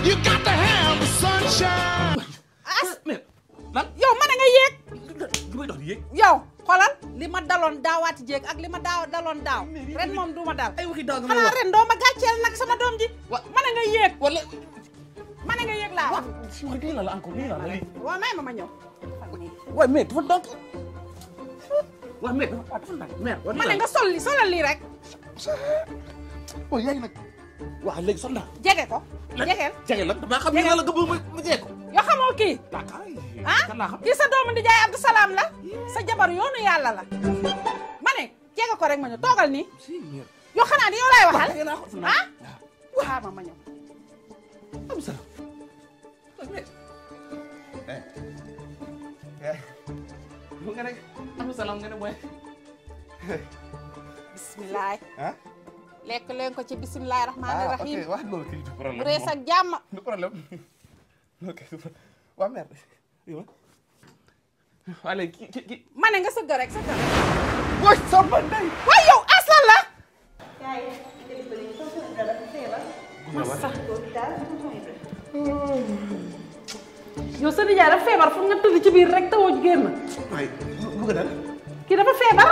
You got to have the sunshine. as mais lan yow ma ne nga yéeg li may dox di yéeg yow xoolal li ma daloon daawaati jéeg ak li ma daaw daloon daaw ren moom du ma dal ay waxi daaw nga may xanaa wax ren doo ma gàcceel nag sama doom ji Wa- ma ne nga yéeg wala ma ne nga yéeg laa wax si wax lii la la encore lii la la lii waaw may ma ma ñëw waaye mais dafa donc waaw mais dafa dafa ndànk mère ma ne nga sol li solal lii rek waaw yaa ngi nag waaw léegi sol naa jege ko jegeel jege lan damaa xam ni yàlla nga bëgg ma ma jege ko yoo xamoo kii d'accord ah kan laa xam kii sa doomu di jaay Abdou Salaam la sa jabar yoonu yàlla la ma ne jege ko rek ma ñëw toogal nii si mère yoo xanaa di yow laay waxal jege naa ko fu ah waaw xaar ma ma ñëw am salaam waaw mais eh eh mu nga ne am salaam nga ne mooy bisimilah ah lekk leen ko ci bisimilah rahmaani ah rahim ok waaw loolu kay du problème bu rees ak jàmm du problème ok du problème waaw mère yow waa léegi ki ki ki ma ne nga sëgg rek sëgg rek booy sama ndey waaye yow aslan la yow sa nijaay dafa feebar fu nga tëdd ci biir rek tawoo génn waay bu ko dal kii dafa feebar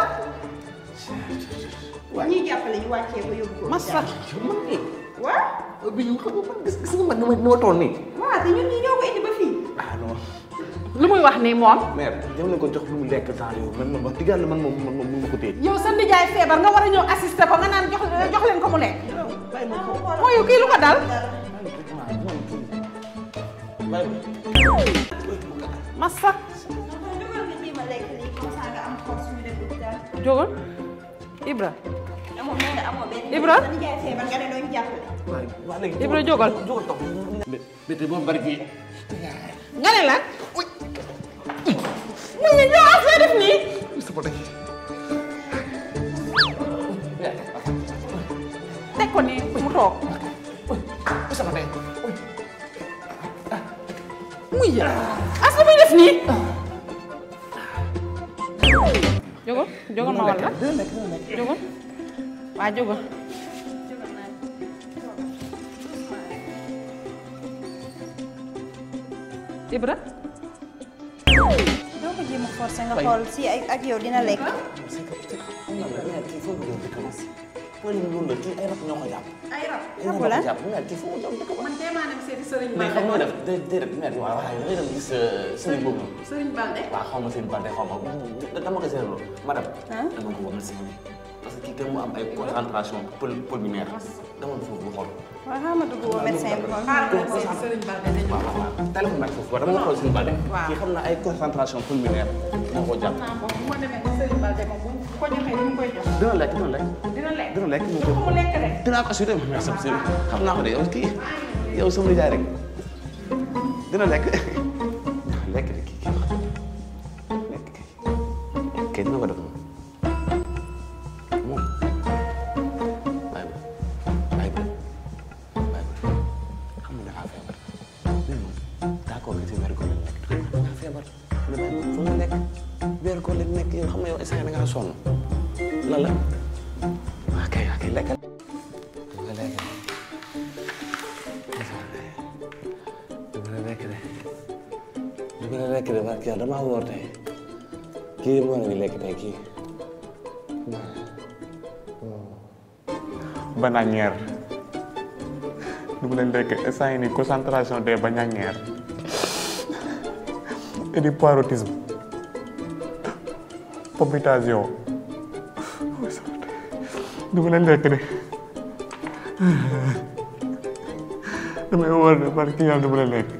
ñuy jàppale ñu wàccee ko yóbbu ko. massa man nii waaw bi ñu xam nga man gis gis nga man ni ma ni ma toll nii waaw te ñun ñi ñoo ko indi ba fii. ah non lu muy wax nii moom mère dem nañ ko jox lu mu lekk temps yow man man wax dëgg yàlla man moom man moom mënu ma ko téye yow sa nijaay feebar nga war a ñëw assister ko nga naan jox jox leen ko mu lekk bàyyi ma ko mooy yow kii lu ko dal bàyyi massa dugal nga jéem a lekk lii comme ça nga am force ñu dem hôpital. jógal Ibra amoo nee na amoo benn. Ibra? sa nijaay feebar nga ne doo ñu jàppale. waay waa léegi Ibra jógal jógal toog bété boobu bari fii nga ne lan mu ngi ñëw ak lay def nii sama day teg ko nii mu toog sama day muy yë as lu muy def nii jógal jógal ma walla jógal waa jógal Ibra doo ko jéem a forcer nga xool si ak ak yow dina lekk. kii foofu doon dëkk ma wala loolu la kii ay rab ñoo ko jàpp ay rab. ay rab la ko jàpp mais kii foofu doon dëkk ma man teemaa dem seeti Sëriñ mais xam Balde nga def dé déedéet mère waaw waaye da ngay dem gis sëriñ boobu noonu Sëriñ Balde waaw xaw ma sëriñ Balde xaw ma dama ko seetlu madame dama ko woo médecin bi parce que kii tam mu am ay concentration pul pulmonaire dama foofu bu xool waaw xam nga dugg woo médecin bi kon. xaaral ma dem seeti Sëriñ Balde dañu waaw waaw waaw téléphone nag foofu dama xool sëriñ Balde kii xam na ay concentration pulmonaire moo ko jàpp naa ko bu ma demee ba Sëriñ Balde moom bu ko joxee li mu koy jox dina lekk dina lekk dina lekk dina lekk mu jox ko mu lekk rek dinaa ko assuré ma merci monsieur xam naa ko de yow kii yow sama nijaay rek dina lekk lekk de kii kii lekk kii kii dina ko def moom moom bàyyi ba bàyyi ba bàyyi ba xam nga dangaa feebar mais moom d'accord li ci weeru koor lañ nekk dangaa feebar mais bàyyi ma fu nga nekk weeru koor lañ nekk yow xam nga yow instant da ngaa sonn lan la waa kay waa kay lekkal nga lekk du gën a lekk de du gën a lekk de barke yàlla damaa woor tey kii moo ngi lekk tey kii bananière du mu leen lekk instant yii nii concentration des bananières et du parotisme palpitation du mu leen lekk de damay war de parce que yàlla du mu leen lekk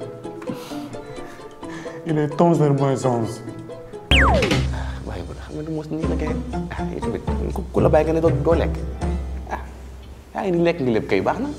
il est onze heures moins onze waaye bu xam nga du mos nii la kay ah yow tamit ku ku la bàyyi nga ne doo doo lekk ah yaa ngi ni lekk ngi lépp kay baax na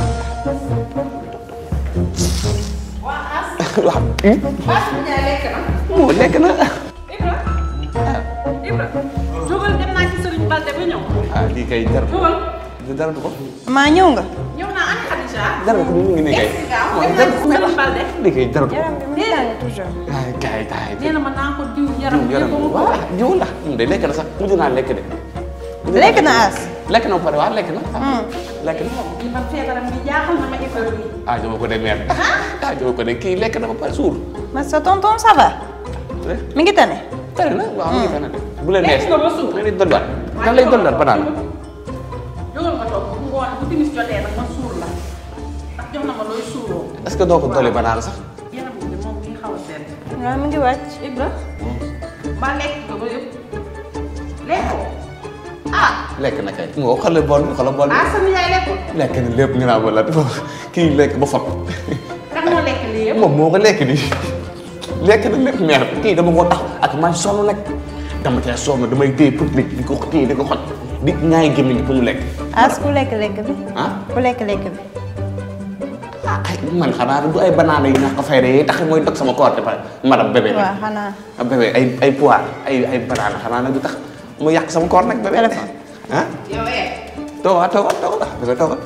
waaw Ndiaye lekk na moo lekk na Ibra Ibra jógal dem naa ci Sëriñ Balde ba ñëw ah lii kay jar jógal dara du ko maa ñëw nga. ñëw naa ana Khadija dara ko mu ngi nii kay gaaw dem naa ci Sëriñ Balde lii kay dara du ko yaram bi muy tàng toujours. ay kay kay nee na ma naa ko diw yaram jiw yaram bi ba mu waaw jiw la moom de lekk na sax mujj naa lekk de. lekk na as. lekk na ba pare waaw lekk na. lekk na. li man feebaram bi jaaxal na ma école bi. ah joma ko de mère. ah joma ko de kii lekk na ba pare suur. ma sa tonton ça va mi ngi tane tane na waaw mu ngi tane de. bu leen neex Lekk nga ba suur. nga ni dolliwaat. kan lay dolliwaat banaan. jógal ma toog bu ngoon bu timis jotee nag ma suur la ndax jox na ma looy suuroo. est-ce que doo ko dolli banaan sax. yaram bi moom mi ngi xaw a sedd. waaw mi ngi wàcc Ibra mbaa lekk nga ba yëpp lekkoo ah lekk na kay. moo xoolal bool bi xoolal bool bi. ah sa nijaay lekkul lekk na lépp nga naa wala kii lekk ba fot. kan moo lekk lii yëpp. moom moo ko lekk nii lekk na lépp meer kii dama ko tax ak maa sonn nag dama cee sonn damay téye public di ko téye di ko xoj di ñaay gémmiñ pour mu lekk as ku lekk lekk bi ah ku lekk lekk bi ah ay man xanaa du ay banaana yu ñàkk fayda yi tax mooy dog sama koor te pare madame bébé waaw nag xanaa ah bébé ay ay poire ay ay banaana xanaa nag du tax mu yàq sama koor nag bébé Téléphone. ah yow eh. toogal toogal toogal bébé toogal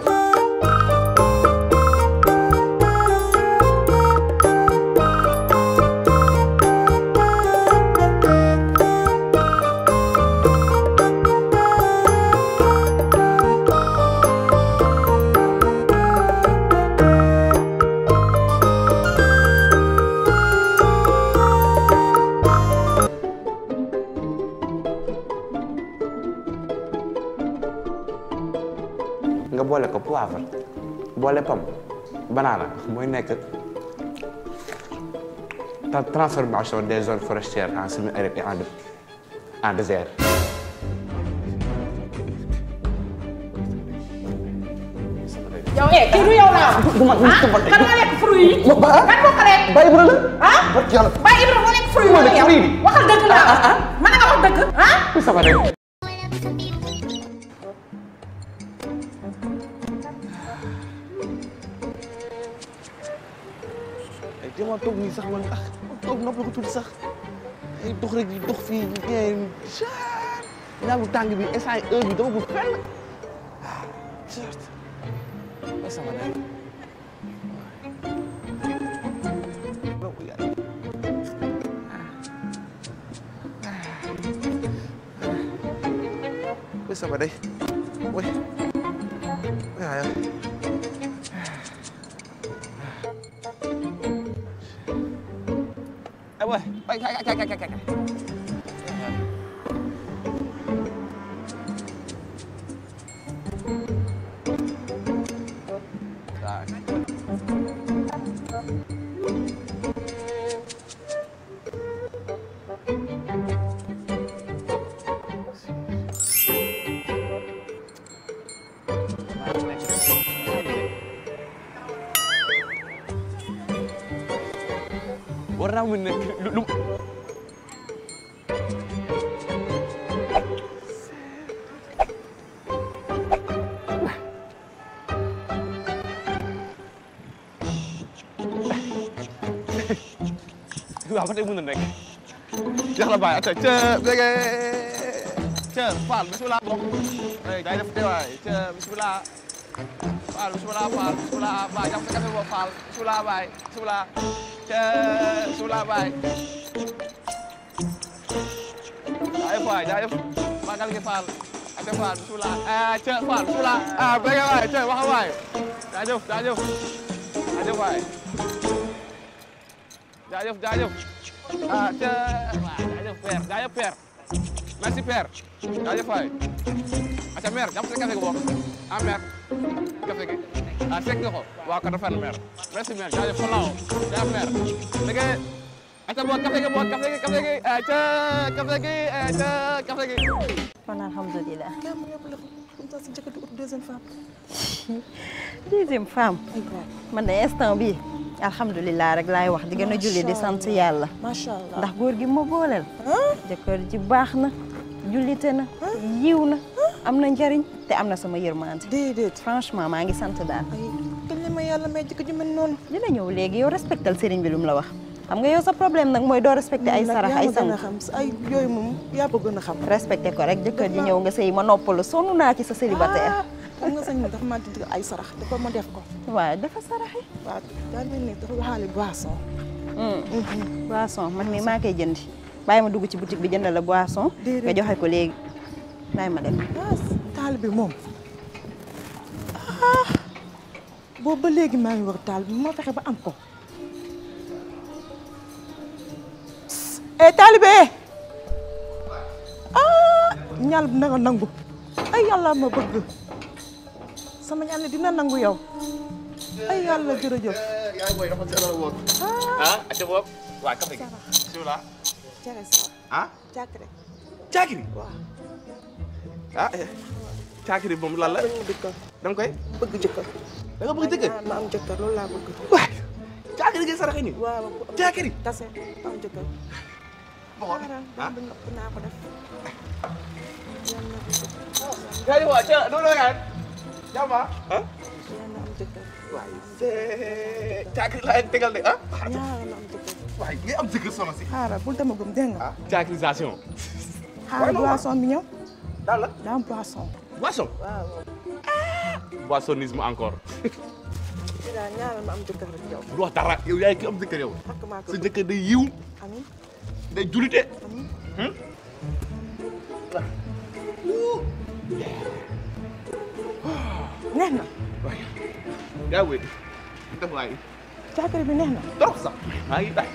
nga boole ko poivre boole pomme banana mooy nekk tra- transformation des zones forestières en semi-aride et en dé- en désert. yow eh kii du yow laa wax. ah kan moo lekk fruit yi. Ma- ba- kan moo ko lekk. Baye Ibra la. ah barke yàlla. Baye Ibra moo lekk fruit yi Moo wala lekk yow. fruit yi. waxal dëgg laa wax. mën nga wax dëgg. ah. sama de. ay dama toog nii sax man ah toog nopp la ko tuuti sax ay dox rek di dox fii ngeen jaar ñaagu tàng bi instant yi heure bi dama ko fenn ah certes ay sama de. Ôi sao vào đây? Ôi. Ôi trời ơi. Em ơi, bay chạy chạy chạy chạy chạy. Rồi. war naa mën nekk lu lu waaw ba tey mën na nekk jeex la bàyyi ata ca bége ca Fall bisimilah bokk ay gars yi def teewaay ca bisimilah Fall bisimilah Fall bisimilah Ba jàpp sa café boobu Fall bisimilah baay bisimilah ca bisimilah baay jaajëf waay jaajëf magal gi Fall ate Fall bisimilah ah ca Fall bisimilah ah bége waay ca waxa waay jaajëf jaajëf jaajëf waay jaajëf jaajëf ah ca waaw jaajëf père jaajëf père merci père jaajëf waay aca mère jàpp sa café gi bokk ah mère café gi ah sekk nga ko waaw ko rafet na mère merci mère jaajëf fa laaw jaajëf mère dëgg aca boog café gi boog café gi café gi ah ca café gi ah ca café gi kon alhamdulilah comme ça si njëkk di ut deuxième femme. deuxième femme man de instant bi alhamdulilah rek laay wax di gën a julli di sant yàlla macha allah ndax góor gi ma booleel jëkkër ji baax na jullite na yiw na am na njariñ te am na sama yërmande déedéet. franchement maa ngi sant daal ay kañ la ma yàlla may jëkk ju mel noonu. dina ñëw léegi yow respectal sëriñ bi lu mu la wax xam nga yow sa problème nag mooy doo respecté ay Nag sarax yaa ay ma gën sang a xam ay yooyu moom yaa ko gën a xam. respecté ko rek jëkkër ji ñëw nga sëy ma noppalu sonn naa ci sa célibataire ah xam nga sañ dafa ma dig ay sarax dafa ma def ko. waaw dafa saraxe waaw daal mel ni dafa waxaale boisson. boisson man mii maa koy jëndi bàyyi ma dugg ci boutique bi jënd la boisson Déedéet. nga joxe ko léegi bàyyi ma dem ah taal bi moom ah boobu ba léegi maa ngi war taal bi ma fexe ba am ko eh taalibe ah ñaal bi na nga nangu ay yàlla ma bëgg sama ñaan dina nangu yow ay yàlla jërëjëf yaay booy dafa seetlu woon. ah ate boobu. waa café gi. bisimilah. cere sa ah. càkkre caakiri. waaw ah caakiri moom lan la. bëgg mu dëkkal da nga koy. bëgg jëkkër da nga bëgg jëkkër. ma am jëkkër loolu laa bëgg waay caakiri ngay saraxe nii. waaw caakiri. kase am jëkkër bon ah. xaaral bi nopp naa ko def Kaya waa ca doo doo gaan. jàmm ah. ah. yàlla am jëkkër waay c'est caakiri laa leen tegal de ah. ñaara am jëkkër waay ngay am jëkkër sono si. xaaral bul demagum dégg nga caakirisation. xaaral boisson bi ñëw daal la. daa am boisson boisson. waaw boissonisme encore. ci daal ñaaral ma am jëkkër rek yow du wax dara yow yaay ki am jëkkër yow. xakk maa ko sa jëkkër day yiw amiin day julite. neex na waay yaa wéy def waay càkkri bi neex na trop sax maa ngi day.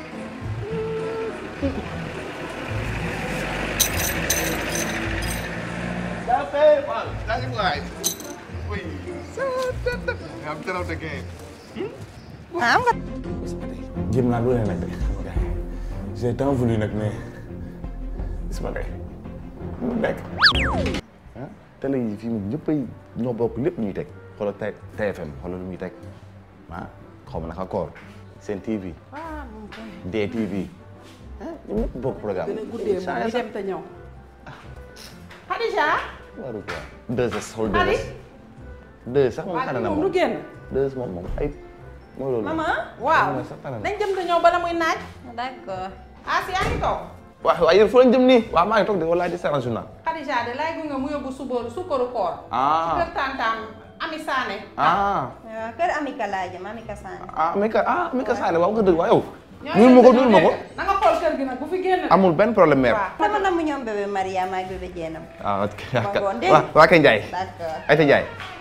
yaa fay waaw yaa ngi waay. oui. nga am trop de kay. ah am nga jéem naa lu ne nag xam nga j'ai tant voulu nag mais gis ma tey mu nekk. ah télé yi fii moom ñëppay ñoo bokk lépp ñuy teg xoolal T TFM xoolal lu ñuy teg ah xaw ma naka koor Sen TV. DTV. ah ñoom ñëpp bokk programme. Dina guddee saa ñu dem te ñëw. Khadija. waru quoi. deux sax xool deux Ali. sax. deux sax moom waa tànn na moom moom. du génn. deux moom moom ay. mooy loolu. maman waaw moom sax tànn na. nañ dem te ñëw bala muy naaj. d'accord ah si yaa ngi toog. waaw waaw yéen fu lañ jëm nii. waaw maa ngi toog de walaay di seetaan journal. Khadija de lay gunge mu yóbbu subaru sukkaru koor. Ah. ci kër tantam Ami Sané. ah waaw kër Amika laa jëm Amika Sane ah Mika ah Mika Sané waaw nga dëgg waaw yow. ñoo nuyul ma ko nuyul ma ko. na nga xool kër gi nag bu fi génn. amul benn problème mère. waaw. dama namm ñoom bébé Mariama ak bébé Jeenam ah ok ngoon dégg waa waa kay Ndiaye. d'accord Ayta Ndiaye.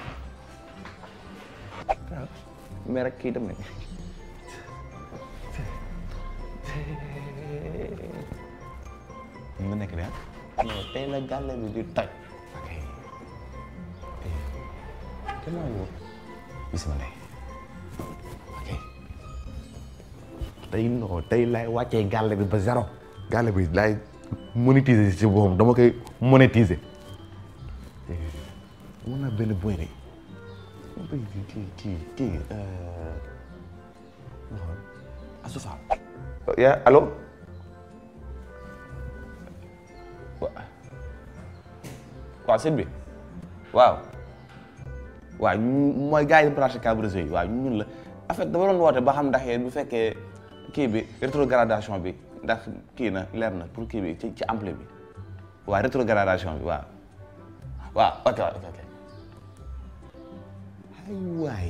mais rek kii dem nañ. nga nekk de ah. non tey la gàlle bi di toj. ok. kenn maa ngi woo. bisima ndey. ok. tey non tey laay wàccee gàlle bi ba zéro. gàlle bi laay monétiser si boppam dama koy monétiser. mun naa benn boy de boy bi kii kii kii ma xool Asou Fall yaa allo wa waaw sëñ bi waaw waaw ñu mooy gars yi branché câble réseau yi waaw ñun la en fait dama doon woote ba xam ndax yéen bu fekkee kii bi rétrogradation bi ndax kii na leer na pour kii bi ci ci ampli bi waaw rétrogradation bi waaw waaw ok ok ok ay waay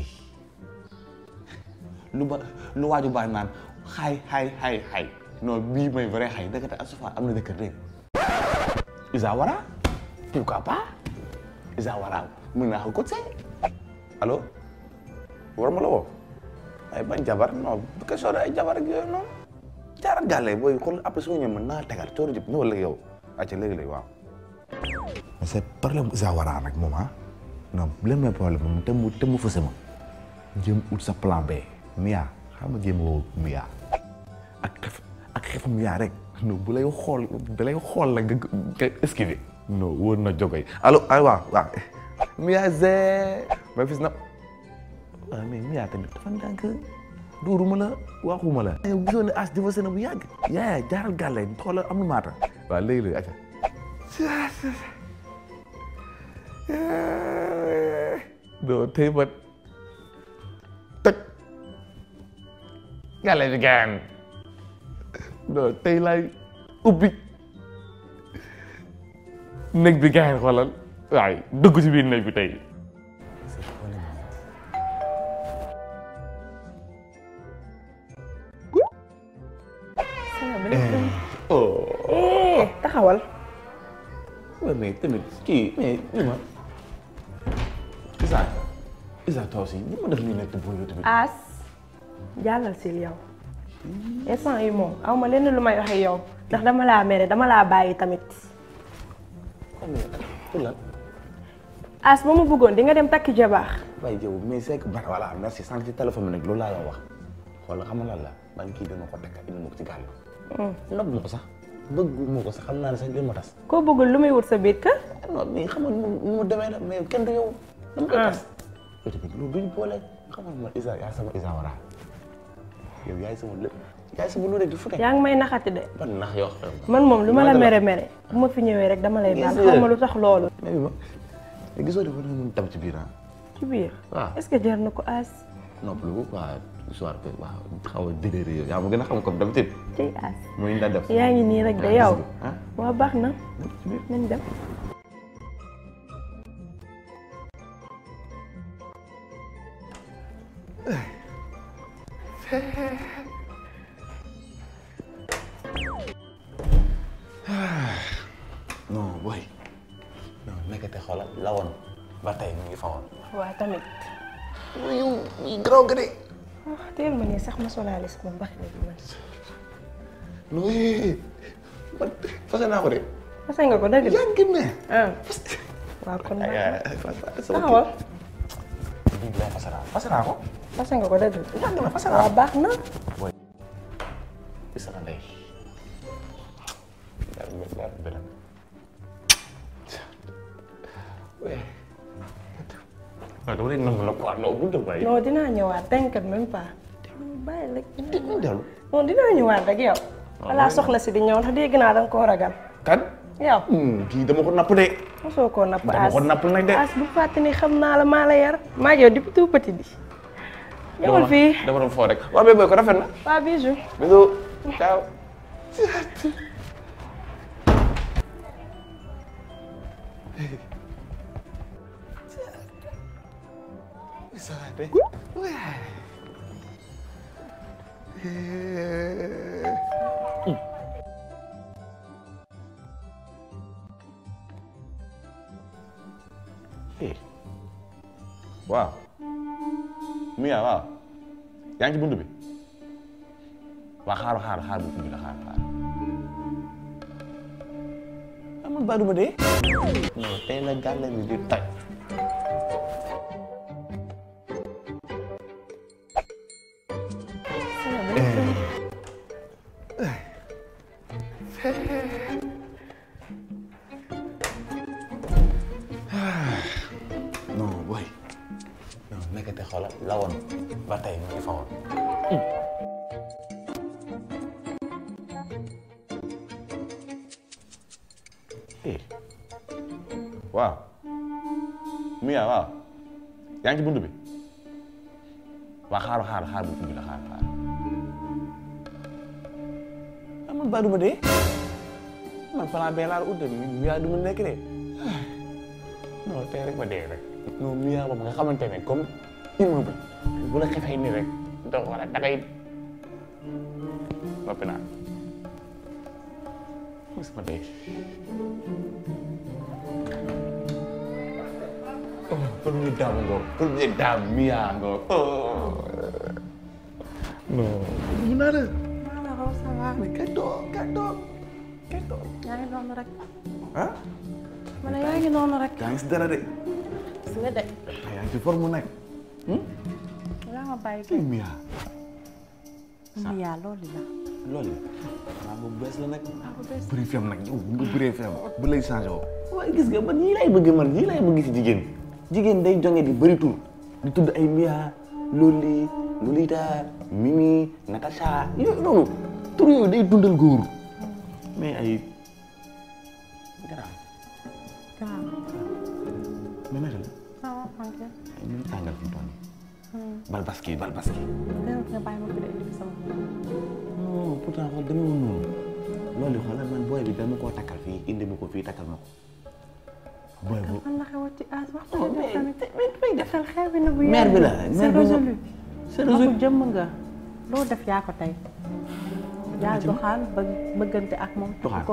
lu ba lu waaju baax naan xay xay xay xay non bii mooy vrai xay dëgg te Asou Fall am na dëkk dégg Isa Wara pourquoi pas Isa Wara mën naa ko coacher allo war ma la woo ay bañ jabar non bu question de ay jabar ak yooyu noonu jaaral gàlle booy xool après soo ñëwee mën naa tegal coono jëpp ñëwal ak yow acca léegi-léegi waaw mais c'est problème Isa Wara nag moom ah non leen mooy problème moom te mu te mu fëse ma jéem ut sa plan B Mia xam nga jéem woo Mia ak xef ak xefu Mia rek non bu lay xool da lay xool la nga nga esquiver non wóor na jogoy allo ay waaw waaw Mia zee ma fis na waaw mais Mia tamit dafa ndànk dóoruma la waxuma la yow gisoo ne as divorcé na bu yàgg yaa jaaral gàlle xoolal am na maata waaw léegi-léegi acca doo tey ba tëj gàlle bi gaan doo tey lay ubbi néeg bi gaan xoolal waaye dugg ci biir néeg bi tey oh taxawal mais tamit kii mais ni ma Isa toi aussi ni ma def nii nekk boo yow tamit. As jàllal si yow instant yi moom aw ma lenn lu may waxe yow ndax dama laa mere dama laa bàyyi tamit pour lan. As ba ma bëggoon di nga dem takki jabar waaye yow mais c'est que bara voilà merci sànq ci téléphone bi nag loolu laa la wax xool xam nga lan la man kii dama ko takk indi ma ko ci gàll. nopp ma ko sax bëgguma ko sax xam naa ne sax li ma tas. koo bëggul lu muy wut sa biir kër non mais xam nga nu mu nu mu demee la mais kenn du yow. dama koy tas. yow tamit loolu duñ boole xam nga man Isa yaay sama Isa wara yow yaay sama lépp yaay sama lu rek di fu ne. yaa ngi may naxati de ban nax yoo xam ne. man moom lu ma la mere mere bu ma fi ñëwee rek dama lay baal xaw ma lu tax loolu mais bi ma mais gisoo de war nañu tam ci biir ah. ci biir waaw est-ce que jar na ko As noppalu ko waa soir que waaw xaw a déliré yow yaa ma gën a xam comme d'habitude ciy As muy ñu la def. yaa ngi nii rek de yow ah waa baax na nañ dem non boy non nekkate xoolal lawoon ba tey mu ngi fa woon. waa tamit yow garaaw ga de. ah teel ma nii sax ma solaale sama mbax ne bi man non yee man fase naa ko de. fase nga ko dëgg de yaa ngi ne. ah waaw kon ay baax ay na sama taxawal kii bii laa fase naa fase naa ko. fase nga ko dëgg de yaa ngi ne fase naa waaw ko. baax na boy gis nga ndey. yàlla na yàlla beneen. waaw dama lay nangu la quoi non bu dee waaye. non dinaa ñëwaat t'inquiète même pas bàyyi rek dinaa ñu dellu. non dinaa ñëwaat rek yow balaa soxna si di ñëw ndax dégg naa danga koo ragal kan. yow kii dama ko napp de. mosoo koo napp dama as ko napp nag de. as bu fàtte ni xam naa la maa la yar maa ngi yow depuis tout petit bi ñëwal fii dama doon foo rek. waaw bébé ko rafet na. waa bijou bisous. ciao. waaw. Mia waaw. yaa ngi ci buntu bi. waa xaaral xaaral xaaral bu ubbi la xaaral xaaral. amul baadu ma dee. non tey la gàlle bi di toj. non boy non nekkate xoolal lawoon ba tey mu ngi fa woon. eh waaw Mia waaw yaa ngi ci buntu bi waa xaaral xaaral xaaral bu ubbi la xaaral xaaral amul baadu ma dee man plan bee laa la ut de Mia du ma nekk de non tey rek ma dee rek non Mia boobu nga xamante ne comme immeuble bu la xefee nii rek donc wala dangay noppi naa mos ma dee oh premier dame ngoog premier dame Mia ngoog oh non mu naa la maa la raw ça va mais kañ doon kañ doon kañ doon yaa ngi noonu rek ah ma ne yaa ngi noonu rek yaa ngi si dara de gis nga de ah yaa ngi ci forme nag yaa ma bàyyi kii Mia yaa loolu la loolu la waaw bu bees la nag bëri fem nag yow nga bëree fem bu lay changé woo waaye gis nga man ñii lay bëgg man ñii lay bëgg si jigéen jigéen day jonge di bëri tur di tudd ay Mia Loli Lolita Mimi Natacha yooyu noonu tur yooyu day dundal góor mais ay garaaw waaw mais naka la waaw ok ay ñu tàngal fi mu toll nii balbaski balbaski déwén nga bàyyi ma fi de indi sama non pourtant xool demeewul noonu loolu xoolal man booy bi dama koo takkal fii indi ma ko fii takkal ma ko booy bu man la xewat ci as waxtaan bi tamit defal xew bi na bu mère bi la c'est mère bi la résolu c'est waxu résolu jëmm nga loo def yaa ko tey yaa doxaan ba bëggante ak moom tudd ko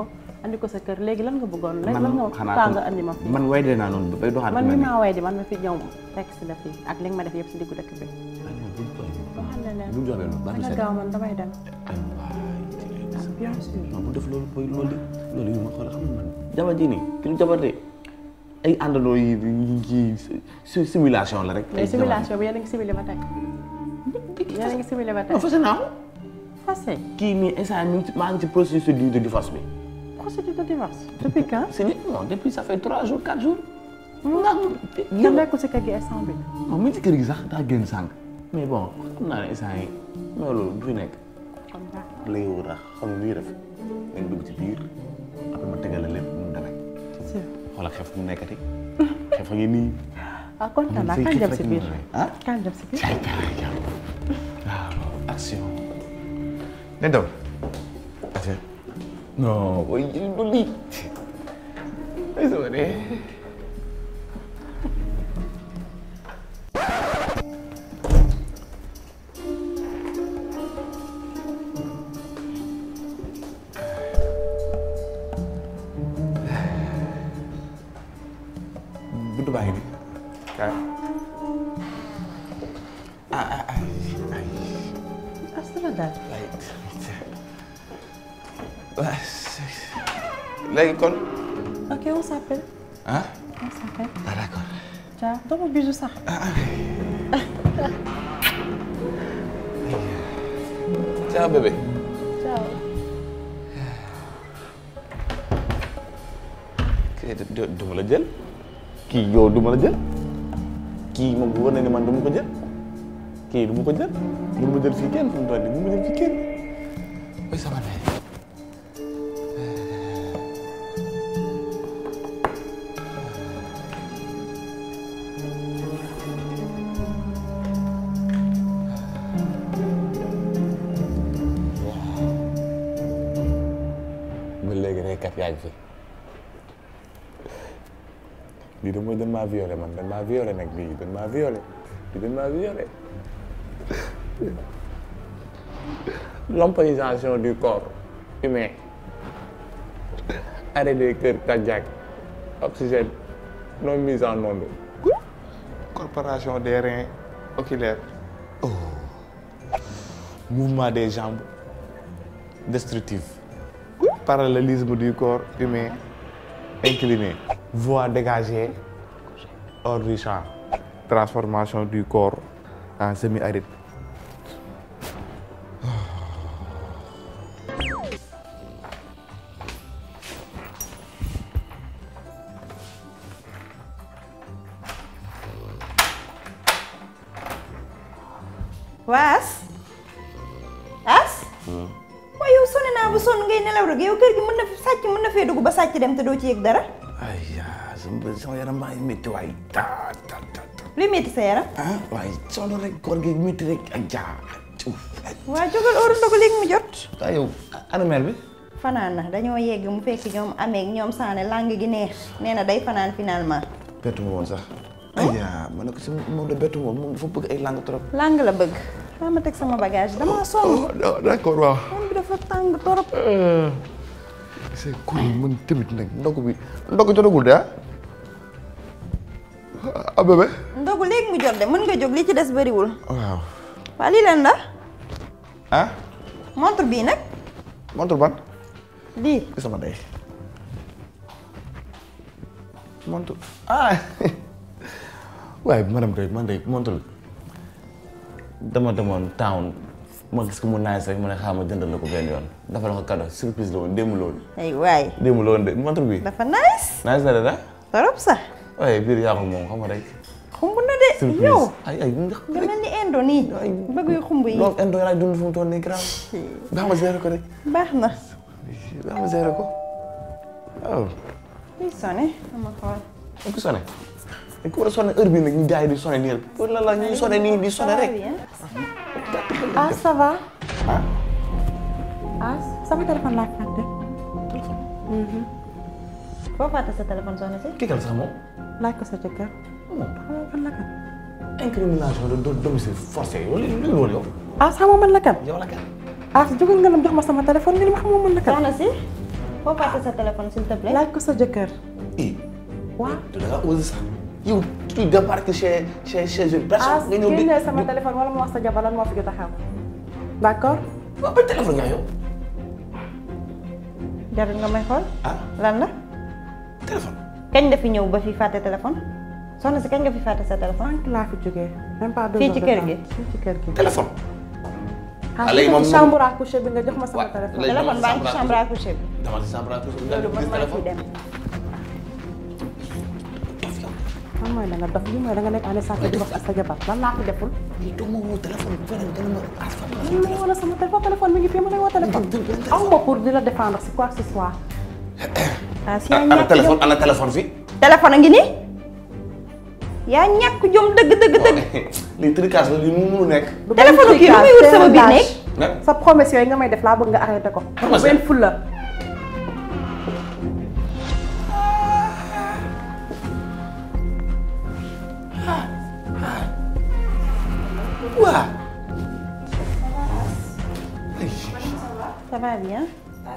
andi ko sa kër léegi lan nga bëggoon léegi lan man nga xanaa kaa kon- nga andi ma fi man way dee naa noonu bay doxaat man fi mi mel maa way di man ma fi ñëw fekk si la fi ak li nga ma def yëpp si diggu dëkk bi waxal na leen bu ñu joxee loolu baax na dana seen gaaw man damay dem bien sûr non bu def loolu booy loolu de loolu yi ma xool xam nga man jabar ji nii ki lu jabar de ay àndandoo yi yi yi simulation la rek. mais simulation bi yéen a ngi simulé ba tey yéen a ngi simulé ba tey non fase naa ko. fase kii nii instant mi ngi ci maa ngi ci processus de divorce bi. procédure de divorce depuis quand c'est ni non depuis ça fait trois jours quatre jours. ndax nga nekkul si kër gi instant bi non mi ngi ci kër gi sax daa génn sànq. mais bon xam naa ne instant yi mais loolu du fi nekk. léegi wut a xam nga luy def dañ dugg ci biir après ma tegal la lépp mu demee. xoolal xef mu nekkati. xef a ngi nii. ah kontaan naa Say kan xef dem rek si mu biir demee. ah. kan dem si biir caay caay caay. waaw action. ne daw. action. non booy jël du lii. ay sama de. buntu baa ngi nii. kaay. ah ah ay ay. astala daal léegi kon. ok on s'appelle ah. on s'appelle ah d'accord. ciao dama bisu sax ciao bébé. ciao kii du du ma la jël. kii yow du ma la jël. kii moom wóor na ne man du ma ko jël. kii du ma ko jël. du ma jël fii kenn fu mu toll nii du ma jël fii kenn. ooy sama ndey. ba léegi rek kat yaa ngi fi. lii de mooy dañ maa violé man dañ maa violé nag lii dañ maa violé lii dañ maa violé l'empoisonnement du corps humain arrêt des cœurs cardiaques oxygène non mise en onde corporation des reins oculaires oh. mouvement des jambes destructif parallélisme du corps humain incliné voie dégagée hors du champ transformation du corps en semi-aride waas as waaye yow sonn naa bu sonn ngay nelaw rek yow kër gi mën na fi sàcc mën na fee dugg ba sàcc dem te doo ci yëg dara ay yaa sama sama yaram maa ngi métti waay ta ta ta ta luy metti sa yaram ah waaye sonn rek koor gi métti rek ak jaa waa jógal óoru ndogu léegi mu jot ah yow ana mère bi fanaan na dañoo yegg mu fekk ñoom ameeg ñoom saane lang gi neex nee na day fanaan finalement bettu ma woon sax ay yaa ma ne ko si moom de bettu ma moom dafa bëgg ay langue trop lang la bëgg xaa ma teg sama bagage damaa sonn d'accord waaw moom bi dafa tàng torop c'est cool man tamit nag ndog bi ndog jotagul de ah ah bébé ndogu léegi mu jot de mën nga jóg li ci des bëriwul waaw waa lii leen la ah montre bii nag montre ban lii sama day montre ah waaye madame Doy man de montre bi dama demoon town ma gis ko mu nice rek ma ne xaaral ma jëndal la ko benn yoon dafa la ko cadeau surprise la woon démb la woon ay waay démb la woon de montre bi dafa nice nice na de da torop sax waaye biir yaa ko moom xam nga rek xumb na de surprise yow ay ay nga nga mel ni indo nii bëgg yu xumb yi loolu indo laay dund fu mu toll nii grave baax ma gérer ko rek baax na baax ma gérer ko waaw luy sone ama xool dañ ko sonné dañ ko war a sonné heure bii nag ñu gars yi di sonné nii rek pour la la ñuy sonné nii di sonné rek ah ça va ah sama téléphone laa fàtte foo fàtte sa téléphone soxna si kii kan sax moom laaj ko sa jëkkër xamoo man la kan incrimination de domicile forcé yow li li loolu yow ah xamoo man la kan yow la kan ah jógal nga lam jox ma sama téléphone nga ni ma xamoo man la kan soxna si foo fàtte sa téléphone s'il te plaît. laaj ko sa jëkkër i waaw da nga osé sax yow tu débarques chez chez chez une ah personne nga ñëw di génneel sama téléphone wala mu wax sa jabar lan moo fi jot a xew d'accord waaw ba téléphone nga yow jarul nga may xool. ah lan la. téléphone kañ nga fi ñëw ba fi fàtte téléphone. soxna si kañ nga fi fàtte sa téléphone. sànq laa fi jógee même pas deux Fii heures ci de kër temps. gi? fii ci kër gi téléphone ah léegi moom ci chambre à coucher bi nga jox ma sama téléphone léegi téléphone baa ngi ci chambre à coucher bi. dama ci chambre à coucher nga loolu man gis maa ciy téléphone dem. lan mooy da nga dof lii mooy da nga nekk en état di wax ak sa jabar lan laa fi deful lii toog ma woo téléphone bu feneen gën a ma asfa lii ma wala sama téléphone téléphone mi ngi fii ma lay woo téléphone aw ma pour di la défendre si quoi que ce soit ah si yaa ana ñàkk téléphone jom ana téléphone fi téléphone a ngi nii. yaa ñàkk jom dëgg dëgg dëgg. lii tricage la lii mu mënu nekk téléphone kii lu muy wut sama biir néeg. nag sa promesse yooyu nga may def laa bëgg nga arrêté ko Promesse benn fulla waa ça va bien.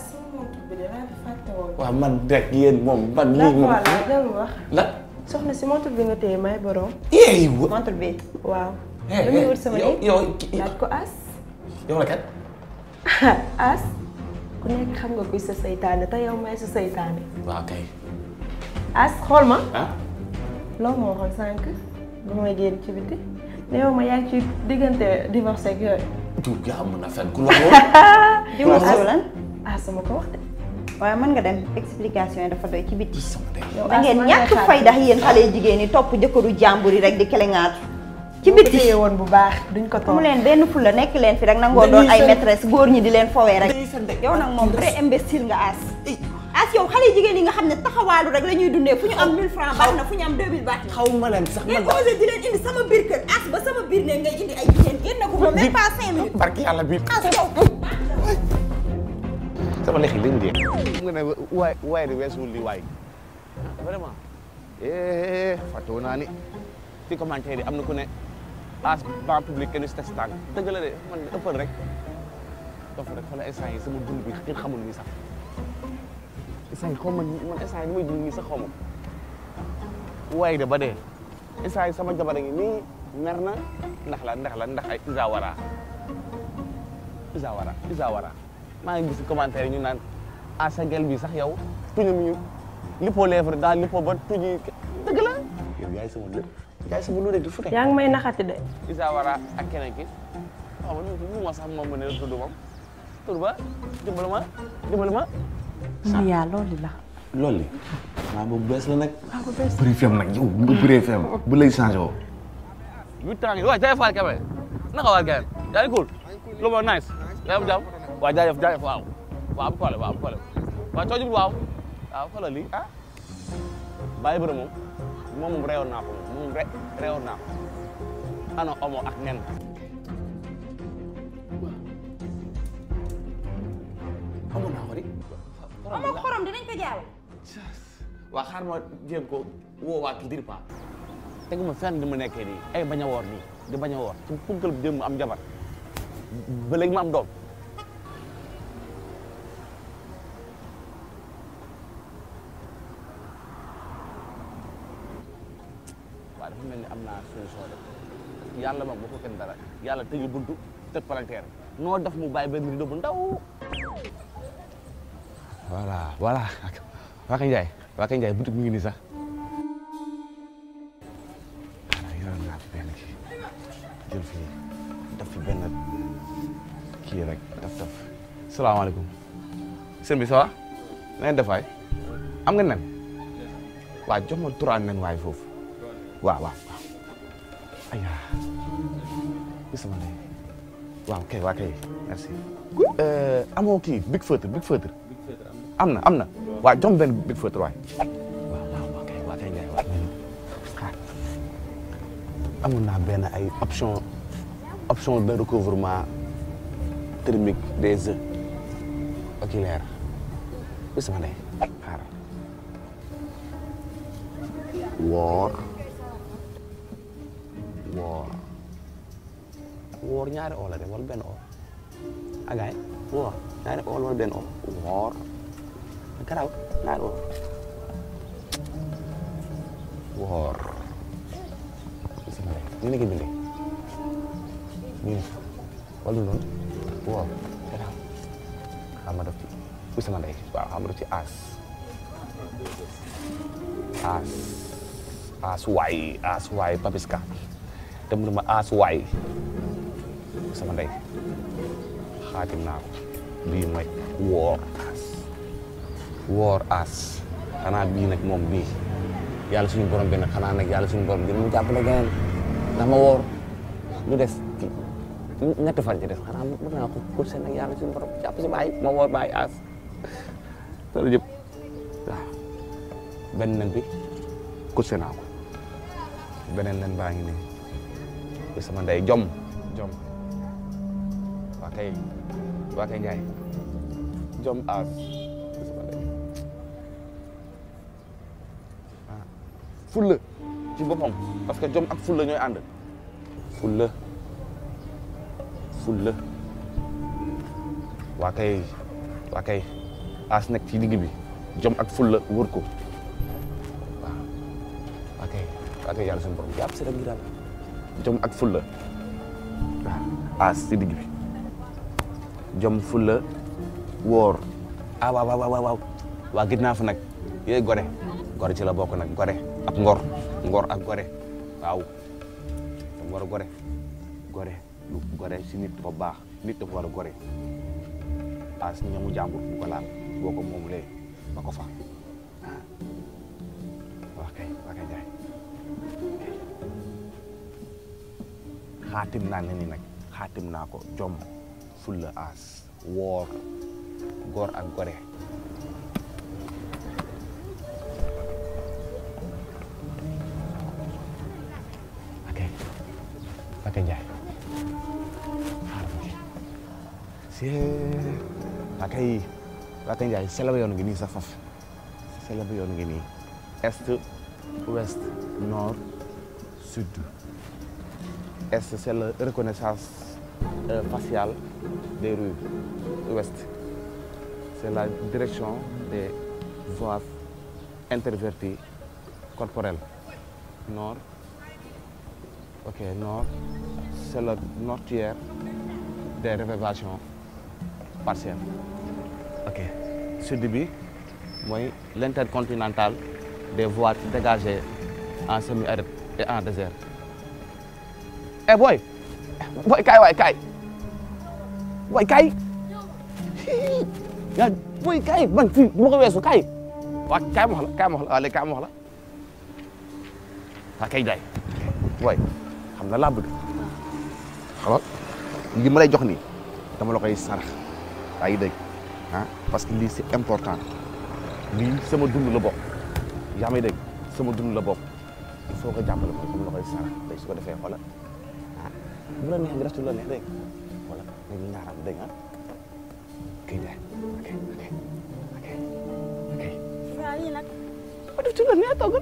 waaw man rek yéen moom man lii moom jarul wax la soxna si montre bi nga téye may borom yeey wa montre bi. waaw lu muy wut sama yow néeg. yow ki- laaj ko as yow la kat as ku nekk xam nga kuy sa seytaane te yow may sa seytaane waaw kay as xool ma ah loo ma waxoon sànq ba may génn ci biti ne yow ma yaa ngi ci diggante divorce ak yooyu du yaa mën a fen ku la woo di wut sama lan. as sama ko wax de waaye mën nga dem explication yi dafa doy ci biti. sama day yow da as ngeen man ñàkk ngay xaar fayda yéen xale jigéen ñi topp jëkkëru jàmbur yi rek di kelengaatu. ci boo ko biti téye woon bu baax duñ ko mu toog leen benn fulla nekk leen fi rek nangoo doon ay maîtresse góor ñi di leen fowee rek. Dañuy fen de. yow nag moom vrai imbécile nga as. as yow xale jigéen yi nga xam ne taxawaalu rek la ñuy dundee fu ñu am 1000 francs baax na fu ñu am 2000 baax na. xaw ma leen sax ngay man osé di leen indi sama biir kër as ba sama biir ne ngay indi ay jigéen génn ko moom même pas 5 minutes. barki yàlla bi as yow. sama lex yi dañu dee nga ne waay waay di weesuwul li waay vraiment eh fàttewu naa ni ci commentaire yi am na ku ne as ban public kenn si test tànk dëgg la de man ëppal rek dafa rek xoolal instant yi sama dund bi kenn xamul nii sax instant yi xaw ma man instant yi ni may dund nii sax xaw ma waay de ba dee instant yi sama jabar a ngi nii mer na ndax la ndax la ndax ay isawara isawara isawara maa ngi gis commentaire yi ñu naan ah sa gel bi sax yow tuñam ñu lippoo lèvre daal lippoo ba tuñi dëgg la yow yaay sama lépp yaay sama lu rek di fute yaa ngi may naxati de isawara ak keneen ki waaw man lu ma sax moom ma ne tudd moom tudd ba dimbali ma dimbali ma mi yaa loolu la loolu li maa boobu bees la nag bëri fem nag yow nga bëree fem bu lay changé woo huit ans ngi waaw jaajëf Fall Kébé naka waa gars yaa ngi cool lu ma nice yaa am jàmm waaw jaajëf jaajëf waaw waaw am problème waaw am problème waaw coojub waaw waaw xoolal lii ah bàyyi bëri moom moom moom reewoon naa ko moom moom re reewoon naa ko ana omo ak nen xamoon naa ko di amoo xorom dinañ ko jaay. waa xaar ma jéem ko woo waa kii diri pa teguma fenn di ma nekkee nii ay bañ a woor nii di bañ a woor ci punkal bi jëm am jabar ba léegi ma am doom waaw dafa mel ni am naa solution de yàlla moom bu ko kenn dara yàlla tëjul buntu tëj palanteer noo def mu bàyyi benn rideau bu ndaw voilà voilà waa Kañ Ndiaye waa Kañ Ndiaye boutique mi ngi nii sax voilà yoroon naa fi benn kii jël fi def fi benn kii rek def def salaamaaleykum sëñ bi ça va na ngeen def waay am nga nen waaw jox ma trois nen waay foofu waaw waaw waaw aya gis sama ndey waaw kay waa kay merci amoo kii big feutre big feutre am na am na waaw jox ma benn big feutre waay waaw waaw waa kay waa kay ngay waay xaar amoon naa benn ay option option de recouvrement thermique des œufs oculaires gis sama ndey xaar woor woor woor ñaari oo la de wala benn oo agaay woor ñaari oo wala benn oo woor garaaw naa woor woor sama ndey ñu ne ko bindee ñu ne wala noonu woor garaaw xam ma def ci bu sama ndey waaw xam ma def ci aas aas aas waay aas waay papiska dem na ma aas waay sama ndey xaatim naa ko bii mooy woor aas woor aas xanaa bii nag moom bii yàlla suñu borom bi nag xanaa nag yàlla suñu borom dina mu jàppale geneen ndax ma woor lu des ci ñetti fan ci des xanaa mën naa ko course nag yàlla suñu borom jàpp si bàyyi ma woor bàyyi aas loolu yëpp waaw benn nen bi course naa ko beneen nen baa ngi nii bi sama ndey jom jom waa kay waa kay Njaay jom aas bi sama ndey ah fulla ci boppam parce que jom ak fulla ñooy ànd fulla fulla waa kay waa kay aas nekk ci digg bi jom ak fulla wër ko waaw waa kay waa kay yàlla suñu borom jàpp si rek gi daal jom ak fulla waaw aas ci digg bi jom fulla woor ah waaw waaw waaw waaw waa gis naa fa nag yooyu gore gore ci la bokk nag gore ak ngor ngor ak gore waaw dafa war a gore gore lu gore si nit dafa baax nit dafa war a gore aas ñamu jàmbur bu ko laal boo ko moomulee ba ko fa ah waa kay waa kay jaay xaatim naa ne ni nag xaatim naa ko jom fulla aas woor góor ak gore ok ok Njaay si waa kay waa kay Njaay selaba yoon ngi nii sax faf selaba yoon ngi nii est ouest nord sud est c'est la reconnaissance euh, faciale des rues ouest c'est la direction des voies interverties corporelles nord ok nord c'est le mortuaire des révélations partielles ok sud bi mooy l'intercontinental des voies dégagées en semi-aride et en désert eh boy boy kaay waay kaay boy kaay yaa boy kaay man fii bu ma ko weesu kaay waa kaay ma wax la kaay ma wax la waa léegi kaay ma wax la waa kay jaay boy xam na laa bëgg xalal li ma lay jox nii dama la koy sarax yaa ngi dégg ah parce que lii c'est important lii sama dund la bokk yaa may dégg sama dund la bokk il faut que jàppale ko dama la koy sarax day su ko defee xoolal ah bu la neex nga def ci lu la neex dégg nga voilà ñu ñaaral dégg nga kay jaay ok ok ok ok waaw lii nag ba def ci lu la neex toogal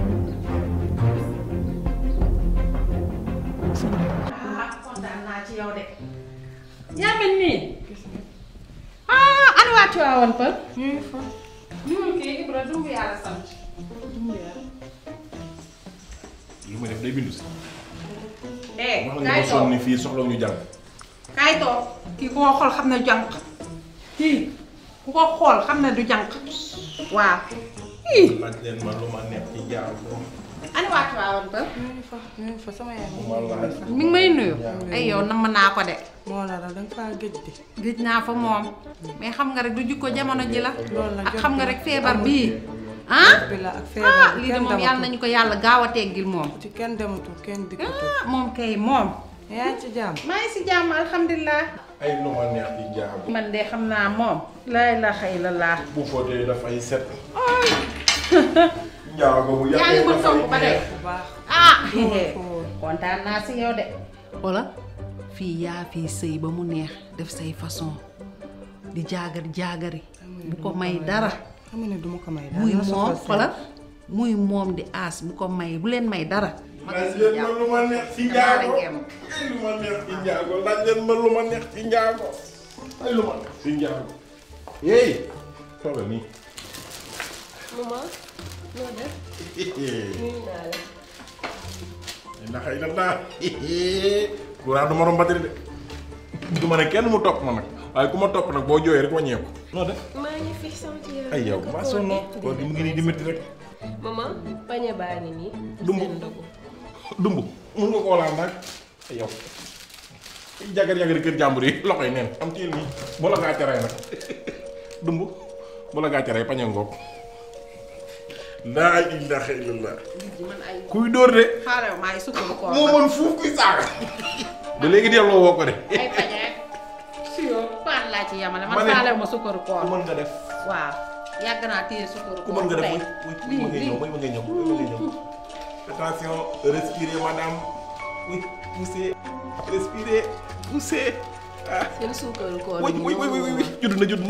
ah kontaan naa ci yow de. yaa mel nii. ah ana waa Tiwaawan Pël. ñu ngi fa. ñu ngi kii Ibra dumbu yàlla sant. dumbu yàlla. li ma def day bindu si. eh wax nga kaay ma toog sonn fii soxla ñu jàng. kaay toog kii ku ko xool xam ne jànq. kii ku ko xool xam ne du jànq. waaw. ii laaj leen ma lu ma neex ci jaar moom. ana waa Tiwaawan Pël. ñu ngi fa ñu ngi fa sama yaay moom. wallaahi. mi ngi may nuyu. ay yow namm naa ko de. moo la da nga faa gëj di. gëj naa fa moom. mais xam nga rek du jikko jamono ji la. loolu la ak jot xam nga na. rek feebar bii. ah bi la ak ah feebar bi lii de kenn moom yàlla nañu ko yàlla gaaw a teggil moom. ci kenn dematul kenn dikkatul. ah moom kay moom. yaa ngi ci jàmm. maa ngi si jàmm alhamdulilah. ay lu ma neex ci jaar. man de xam naa moom. laa ilaaha illallaah. bu footee dafay set. njaago bu yaa ngi mën togg ba de. bu baax. ah. foo kontaan naa si yow de. wala fii yaa fii sëy ba mu neex def say façon di jaagari jaagari bu ko may dara. xam nga ne du ma ko may dara. muy na moom soxla si. xoolal muy moom di aas bu ko may bu leen may dara. laaj leen ma lu ma neex ci njaago. ay lu ma neex ci njaago laaj leen ma lu ma neex ci njaago. ay lu ma neex ci njaago. yéey. toogal nii. maman noo def nuyu naa la ndax ay la daa courant du ma romb batterie de du ma ne kenn mu topp ma nag waaye ku ma topp nag boo jooyee rek wàññeeku noo def maa ngi fi sant yàlla ay yow maa sonn koor gi mu ngi nii di métti rek maman pañe baa ngi nii Dumb. seen ndogu dumb mun nga koo laal nag ay yow jagar jagar kër jàmbur yi loxo yi neen am tiil nii bu la gaa caree nag dumb bu la gaa caree pañe ngoog laa ilaaha illallah kuy dóor de xaaral maa ngi sukkandu koor moo mën fuuf kuy saaga ba léegi delloo woo ko de ay pañe suyoo paan laa ci yamale man Ma ne- faalew ma sukkaru koor ku mën nga def waaw yàgg naa téye sukkaru ku koor mën nga def tey. muy muy muy ma ngay ñëw muy ma ngay ñëw muy ma ngay ñëw attention respirez madame oui poussez respirez poussez ah seen suukaru koor oui bi oui oui ñëw oui oui judd na judd na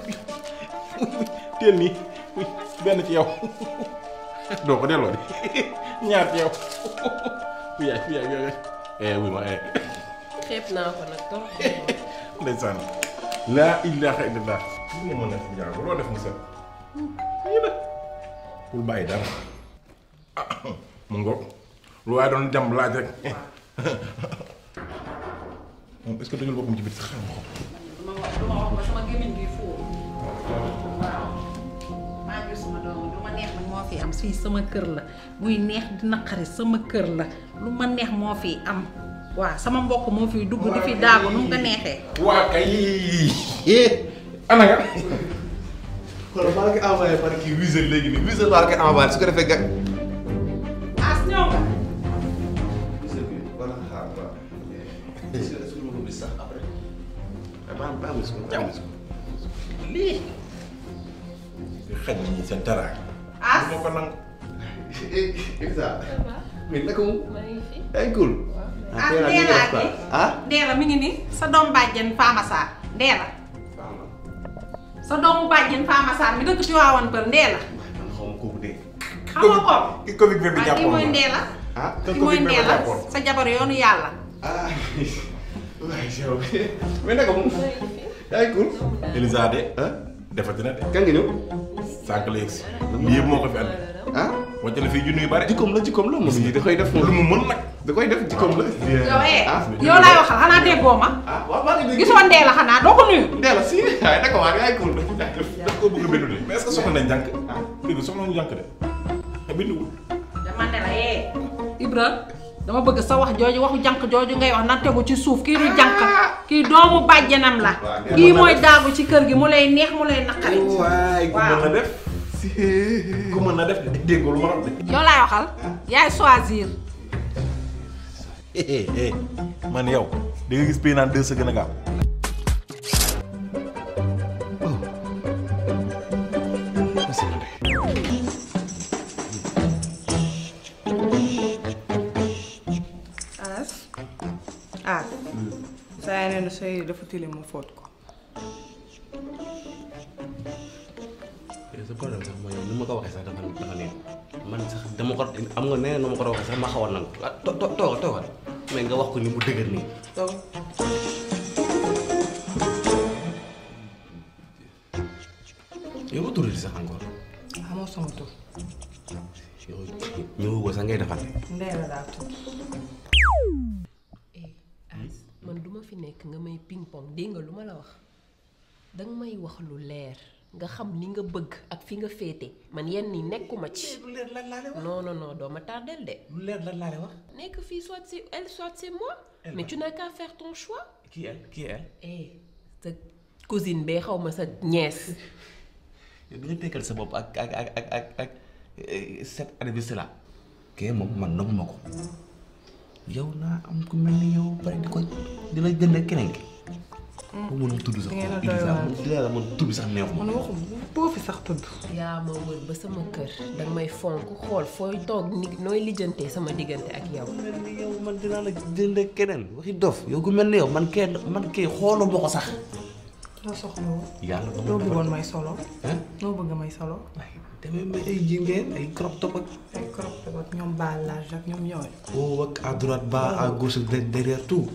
teel nii oui benn ci yow doo ko delloo de ñaar ci yow yaay yaay yaay eh oui ma eh xeeb naa ko nag trop ndeysaan laa ilaha illallah lu ma mën a fi jaago loo def mu set lii la bul bàyyi dara ah mu ngoog lu waaye doon jàmb laaj rek moom est-ce que dajul boppam ci biir sax xam nga ko ma wax du ma wax ba sama gémmiñ gi fóor waaw maa ngi sama doom lu ma neex nag moo fi am fii sama kër la buy neex di naqari sama kër la lu ma neex moo fi am waaw sama mbokk moo fiy dugg di fi daagu nu mu ko neexee waa kay ana nga xoolal maa ngi envoyé par kii Wizz léegi nii Wizz laa koy envoyé su ko defee gag. as ñëw nga Wizz bi wala xaar quoi. est-ce que est-ce que ma ko gis sax après. maa maa ngi ko maa ngi ko. lii xaj ñi seen teraanga as du ma ko nangu Isa. mais naka mu. maa ngi fi ay cool. ah tey nag ñu Ndeela def quoi. gi ah. Ndeela mi ngi ni sa doom bàjjen Fama Sarr Ndeela sa doomu bàjjen Fama Sarr mi dëkk ci waawan për Ndeela man xaw ma kooku de. xam nga ko ki Covid bi waaw kii jàppoon mooy na Ndeela ah. ka kii mooy Covid bi Ndeela jàppoon sa jabar yoonu yàlla ah. waaye yow. mais naka mu. ay cool. Elisa de ah. defati na de kan nga ñëw. sànq la yegsi lii yëpp moo ko fi andi ah. wàcc na fii junni yu bari jikkoom la jikkoom la moom yi da koy def lu moom. mu mën nag da koy def jikkoom la. yow eh ah. yow laay waxal xanaa déggoo ma ah waaw maa ngi dégg. gisoo Ndeela xanaa doo ko nuyu Ndeela si waaye naka waa ay cool. daf koo bëgg a bindu de mais est-ce que soxla nañ jànk dégg soxla nañu jànk de te binduwul dama ne la eh Ibra dama bëgg sa wax jooju waxu jànq jooju ngay wax na tegu ci suuf kii du jànq kii doomu bàjjenam la Waaw, kii mooy daagu ci kër gi mu lay neex mu lay naqari waay ku mën na waaw def ku mën na def de déggoo lu ma xam de yow laay waxal yaay choisir eh eh man yow da nga gis pay naan deux sa gën a gaaw As ah saa yaay nee na sooy dafa tilim mu fóot ko sa problème sax mooy ni ma ko waxee sax dafa dafa neex man sax dama ko am nga nee na ma ko doon waxee sax ma xaw a nangu ah to to toogal toogal mais nga wax ko ni mu dëgër nii. donc yow ma tuddati sax encore xamoo sama tur yow ñëwagoo sax ngay defante. Ndeela laa tudd eh As man duma fi nekk nga may ping pong dégg nga lu ma la wax danga may wax lu leer nga xam li nga bëgg ak fi nga féete man yenn ni nekkuma ci lu leer lan laa lay wax. non non non doo ma tardel de lu leer lan laa lay wax. nekk fii soit c'est elle soit c'est moi mais tu n'as qu'à faire ton choix kii elle kii elle. eh sa cousine bee xaw ma sa nièce yow di nga tekkal sa bopp ak ak ak ak ak ak cette anniversaire là. kii moom man nangu ma ko. yow naa am ku mel ni yow pare di ko di la jënd keneen ki. bu mënul tudd sax. di ngeen a doy Idrissa waar. man di la man tudd sax neexuma. man waxum boo fi sax tudd yaa ma wër ba sama kër danga may fonk xool fooy toog ni nooy lijjantee sama diggante ak yow mel ni yow man dinaa la jënd keneen waxi dof yow ku mel ni yow man kee man kee xooloo ma ko sax. loo soxla woon yàlla ba loo ma bëggoon may solo ah loo bëgg may solo waaye demee may ay jingeen ay crop top ak. ay crop top ak ñoom baal large ak ñoom ñooy haut ak à droite bas à gauche de- derrière tout.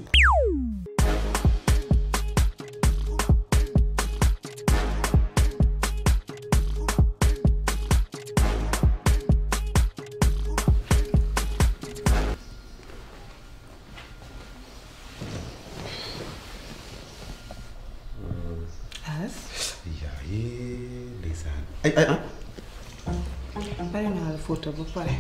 yaa yee ndeysaan ay ay ah bari naa la photo ba pare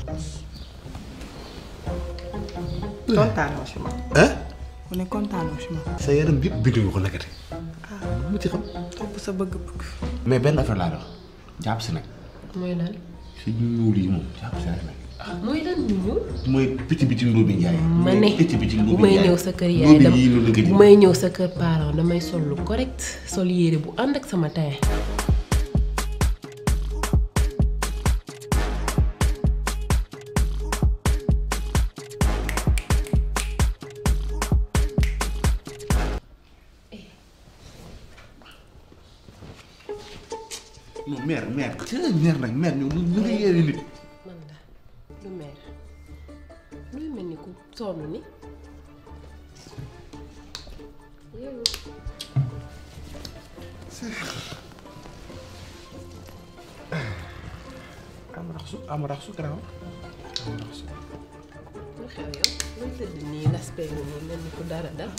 kontaanoo si ma ah mu ne kontaanoo si ma sa yaram bi yëpp bindu nga ko nekkati mu ci xam topp sa bëgg-bëgg mais benn affaire laa dox jàpp si nag mooy lan si ñuul yi moom jàpp si rek nag mooy lan ñu ñëw mooy picc bi ci ndóo bi njaay ma ne picc bi ci ndóo bu bi may njaay ñëw sa kër ndóo yaay bi dama yii noonu nga bu may ñëw sa kër parent damay sol lu correct sol yére bu ànd ak sama taille non mère mère ci mère nag mère ñoom ñu ngi yeewi nit man la lu mer luy mel ni ku sonn ni yeewu am rax su am rax su garaaw am rax su lu xew yow luy tëdd nii l'aspect bi nii mel ni ku dara dara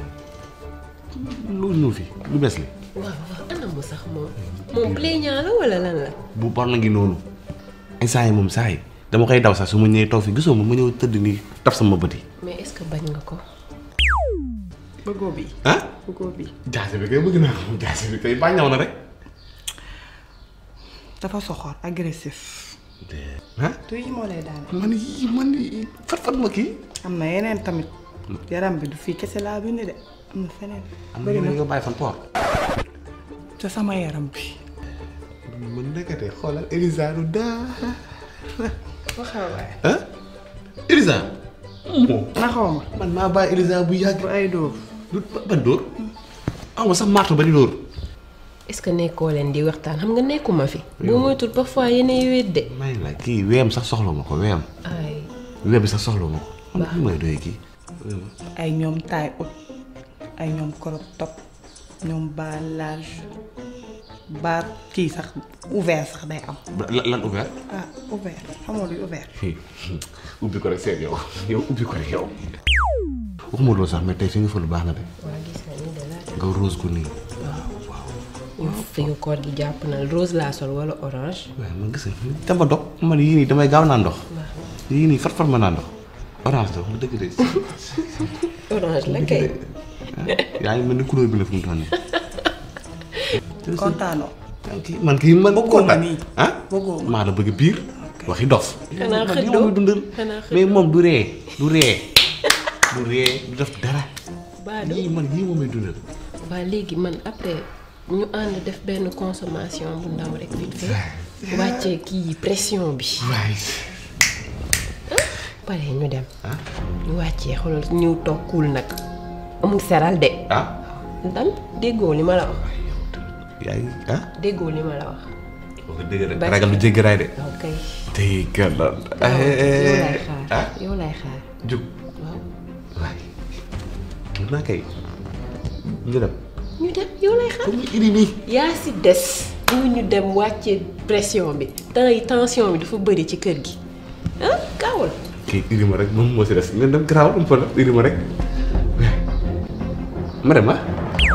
loolu ñëw fi lu bees li waaw waaw anamu sax moom moom plaignant la wala lan la bu bon na ngi noonu instant yi moom saa yi dama koy daw sax su ma ñëwee toog fi gisoo ma ma ñëw tëdd nii taf sama bët yi mais est-ce que bañ nga ko bëggoo bi ah bëggoo bi jaase bi kay bëgg naa ko jaase bi kay bàññaw na rek dafa soxor agressif ah tu yi moo lay daane man yii man yii fat fat ma kii am na yeneen tamit yaram bi du fii kese laa bind de am na feneen am na bëri na nga bàyyi fan port ca sama yaram bi man nekkate xoolal Elisa du daa waxal waay ah Elisa moom naxaw ma man maa bàyyi Elisa bu yàgg bu ay dóor du ban dóor aw ma sax marto ba di dóor est-ce que nekkoo leen di waxtaan xam nga nekkuma fi boo moytul parfois yeneen wéet de may la kii weem sax soxla ma ko weem ay weem bi sax soxla ma ko xam nga may doy kii ay ñoom taille haute ay ñoom crop top ñoom bas large ba kii sax ouvert sax day am lan lan ouvert ah ouvert xamoo luy ouvert ubbi ko rek seet yow yow ubbi ko rek yow waxuma loolu sax mais tey fi nga fa lu baax na de waa gis nga ni de la nga rose ko nii ñu fi nga koor gi jàpp na rose laa sol wala orange waaye man gis nga dama dog man yii nii damay gaaw naa ndox yii nii fat fat ma naa ndox orange la wax dëgg de orange la kay yaa ngi mel ni couleur bi la fi mu toll nii kontaanoo kii man kii man Bëggoo ma nii. ah bëggoo ma maa la bëgg biir waxi dof Xanaa man xëddoo. yow muy dundal Xanaa mais moom du ree du ree du ree du def dara baado yii man yii moom may dundal waa léegi man après ñu ànd def benn consommation bu ndaw rek vite fait wàccee kii pression bi waay pare ñu dem ñu wàccee xoolal ñëw toog kuul nag amul seral de ah dan déggoo li ma la wax yaa ngi ah déggoo li ma la wax wax dëgg rek Basi. ragal lu jéggi raay de ok dégg la yow lay xaar ah yow lay xaar jóg waaw waay mun naa kay ñu dem ñu dem yow lay xaar comme indi nii yaa si des ñu ñu dem wàccee pression bi temps yi tension bi dafa bëri ci kër gi ah gaawal kii indi ma rek moom moo si des nga dem garaaw am fa indi ma rek ma dem ah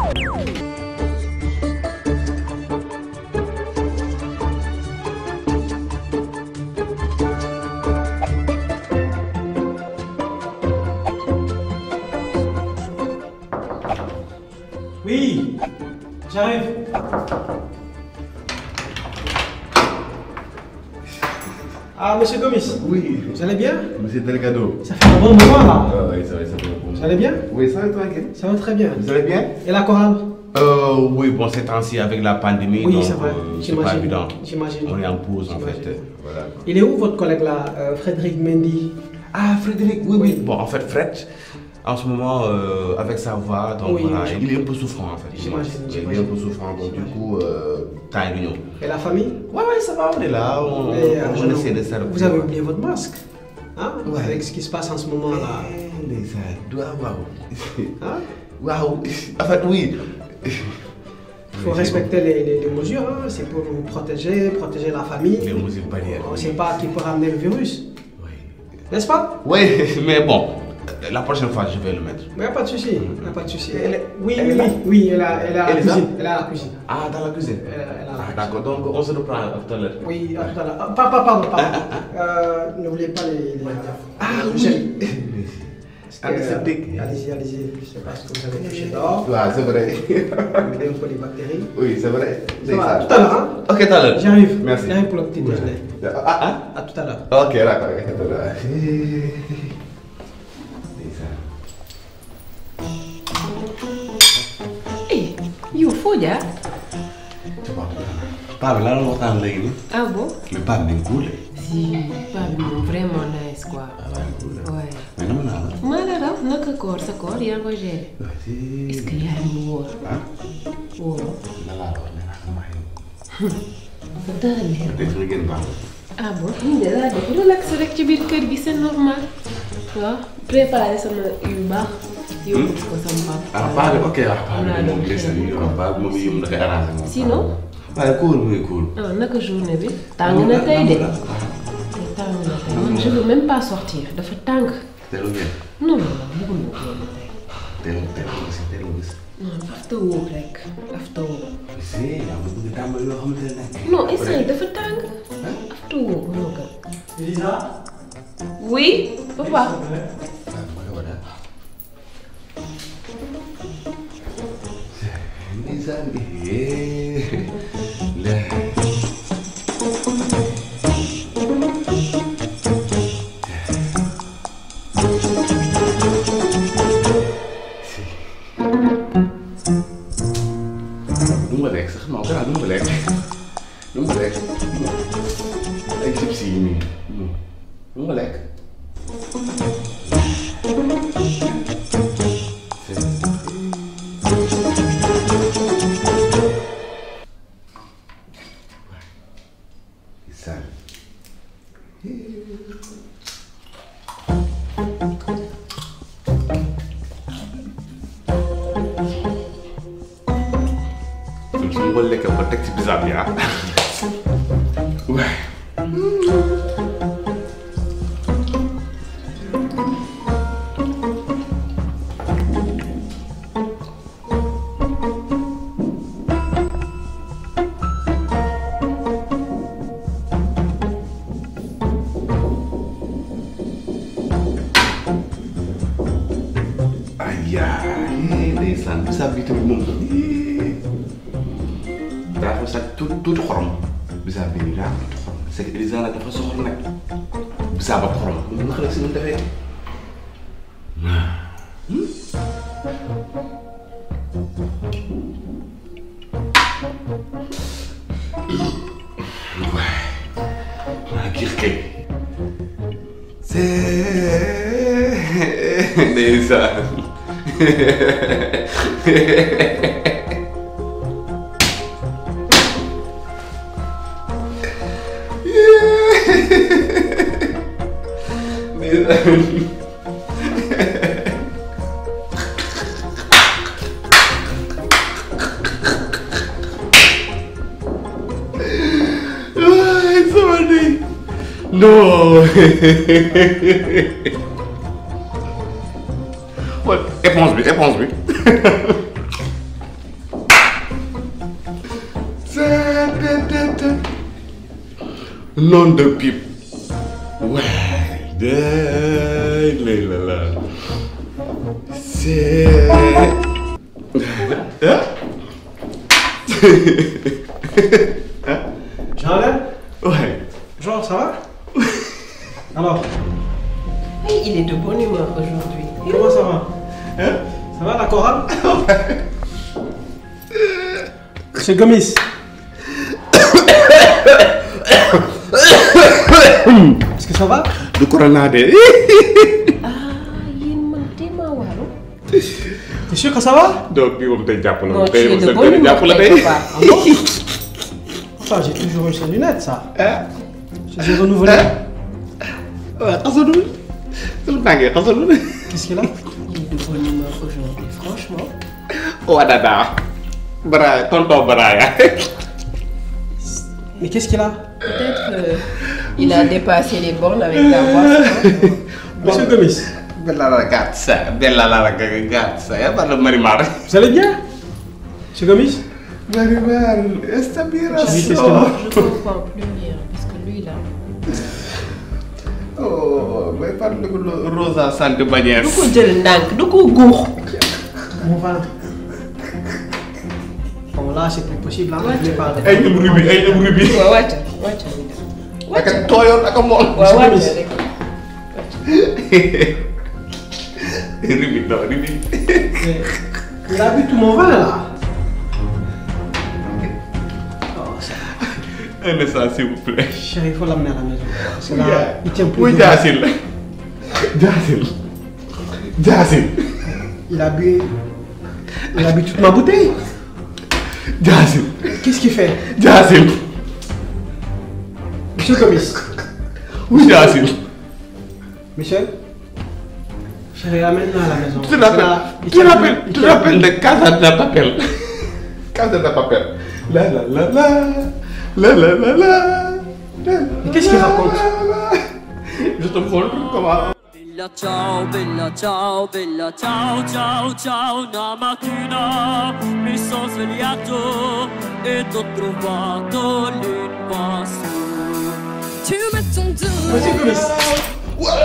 Oui, j'arrive. Ah, monsieur Gomis, oui vous allez bien monsieur Delgado Ça fait un bon moment là. ah oui ça va ça va Vous allez bien oui ça va tranquille Ça va très bien. vous allez bien Et la chorale Euh, oui, bon, ces temps-ci, avec la pandémie, Oui, donc, c'est vrai. euh, c'est J'imagine. pas évident. J'imagine. On est en pause, en J'imagine. fait. euh, Voilà. Il est où votre collègue là, euh, Frédéric Mendy Ah, Frédéric, oui, oui. Bon, en fait, Fred, en ce moment, euh, avec sa voix, donc Oui, voilà, je- il est un peu souffrant, en fait. J'imagine, Oui, Il est un j'imagine. peu souffrant, donc du coup, euh, t'as une union. Et la famille Ouais, ouais, ça va, on est là, on, Et, euh, on je- essaie de servir. Vous avez oublié votre masque hein Ouais. Avec ce qui se passe en ce moment là. Eh, les gars, waouh, waouh. Hein Waouh. En fait, oui. Il faut respecter les, les- les mesures, hein. c'est pour nous protéger, protéger la famille. Les mesures barrières. On ne sait pas qui peut ramener le virus. N'est-ce pas Oui, mais bon, la prochaine fois je vais le mettre. Mais y a pas de souci, y a pas de souci. Elle est- Oui, elle oui, est là oui, oui, elle a, elle a la Elle est là cuisine. Elle a la cuisine. Ah, dans la cuisine. Elle a- elle a la Ah, d'accord, donc on se reprend tout à l'heure. Oui, à tout à l'heure. Ah, Pardon, pardon, pardon. Euh, N'oubliez pas les. les ah, oui. Antiseptique. Allez-y, allez-y. Je sais pas ce que vous avez touché dehors. Ouais, c'est vrai. Évitez un peu les bactéries. Oui, c'est vrai. Ça va, à tout à l'heure, hein Ok, tout à l'heure. J'arrive. Merci. J'arrive pour le petit déjeuner. Ah, ah. À tout à l'heure. Ok, d'accord, ok, tout à l'heure. eh yow foo jaar. Paa bi laa doon waxtaan léegi nii. ah bon. mais paa bi nañ cool. si paa bi moom vraiment nice quoi. waaye. mais dama naa la. maa la raw naka koor sa koor yaa ngi koy gérer. est-ce que yaa ngi wóor. wóor. na laa la wax nee naa sama xew. dara leer. tey su ma génn baax ah bon ñu de laa def relax rek ci biir kër gi c'est normal. waaw préparer sama yu baax. yóbbu ko sama papa. ah paa bi ok ah paa Am naa bi moom doon gis nañu yow paa bi moom yëngu dafay arrangé moom. sinon. waaye cool muy cool. ah naka journée bi. tàng na tey de. tey tàng na tey man je veux même pas sortir dafa tàng. teelu ngeen. non non non bëgguma ko woon tey. teelu teelu gis teelu gis. non after work rek after work. si yaa ma bëgg tàmbali yoo xamante ne. non instant yi dafa tàng. after work moo gën. Lisa oui papa. Ndeysaan eh la du ma lekk sax non gannaaw du ma lekk du ma lekk ay chips yi nii du ma lekk Ndeysaan kon su ma ko lekkee ba teg ci bisaab bi ah waay ay yaay ndeysaan bisaab bi tamit moom daa fa sax tuuti tuuti xorom bisaab bi nii daa am tuuti xorom c'est que Elisa nag dafa soxla nag bisaab ak xorom moom naka la si mën defee waay maa giir kay c'est ndeysaan Ay, sama ndey. Non. xool éponge bi éponge bi. nom de pipe. waay. day lay la la. c'est. Jean-Alain Ouais. Jean, ça va Alors, Oui, il est de bonne humeur aujourd'hui. comment ça va Hein Ça va la chorale Monsieur Gomis Est-ce que ça va du corona de. ah yéen man tellement waaru. T'es sûr que ça va donc bii moom tey jàpp na non ma tu tey es moom de seen bonne tey humeur jàpp la tey tey. papa. Ah bon Enfin, j'ai toujours eu ces lunettes, ça. Je les ai renouvelées. waaw xasalul. su tàngee xasalul. Qu'est-ce qu'il a il est de bonne humeur aujourd'hui franchement. waa dada. Bara tonton Baraya. Mais qu'est-ce qu'il a peut-être que il a dépassé les bornes avec ta voix. Monsieur Gomis, bella ragazza, bella la ragazza, e parlo Marimar. Vous allez bien C'est Gomis Marimar, sta birra Chérie, qu'est-ce so. que Je comprends plus rien parce que lui là. Oh, may parle ko Rosa Sant Bagnès. du ko jël ndànk du ko guux. Mon ventre. Bon, là, c'est plus possible. Là, je vais parler. Ay ñoom rubi, ay ñoom rubi. waaw wàccal wàccal ñu dem. Ak a tooyoon ak a mool. waaw wàccal rek. Rubi, non, rubi. Il a bu tout mon vin, là. Oh, ça. Un instant, s'il vous plaît. Chérie, il faut l'amener à la maison. Parce que là, il tient plus. Muy debout. jaasil la. Jaasil. Jaasil. Il a bu. Il a bu toute ma bouteille. Jaasil. Qu'est-ce qu'il fait Jaasil. Monsieur Gomis. Muy jaasil. Michel Chérie, amène-la à la maison. Tu te Parce que rappelles, là, il tu te tient rappelles, plus- il tu te tient rappelles plus. de Casa de Papel. Casa de Papel. La la la la. La la la la. Mais Qu'est-ce qu'il raconte Je te montre comment. Bella ciao, bella ciao, bella ciao, ciao, ciao, una mattina mi sono svegliato e t'ho trovato l'impasto. Tu mets ton dos. Monsieur Gomis.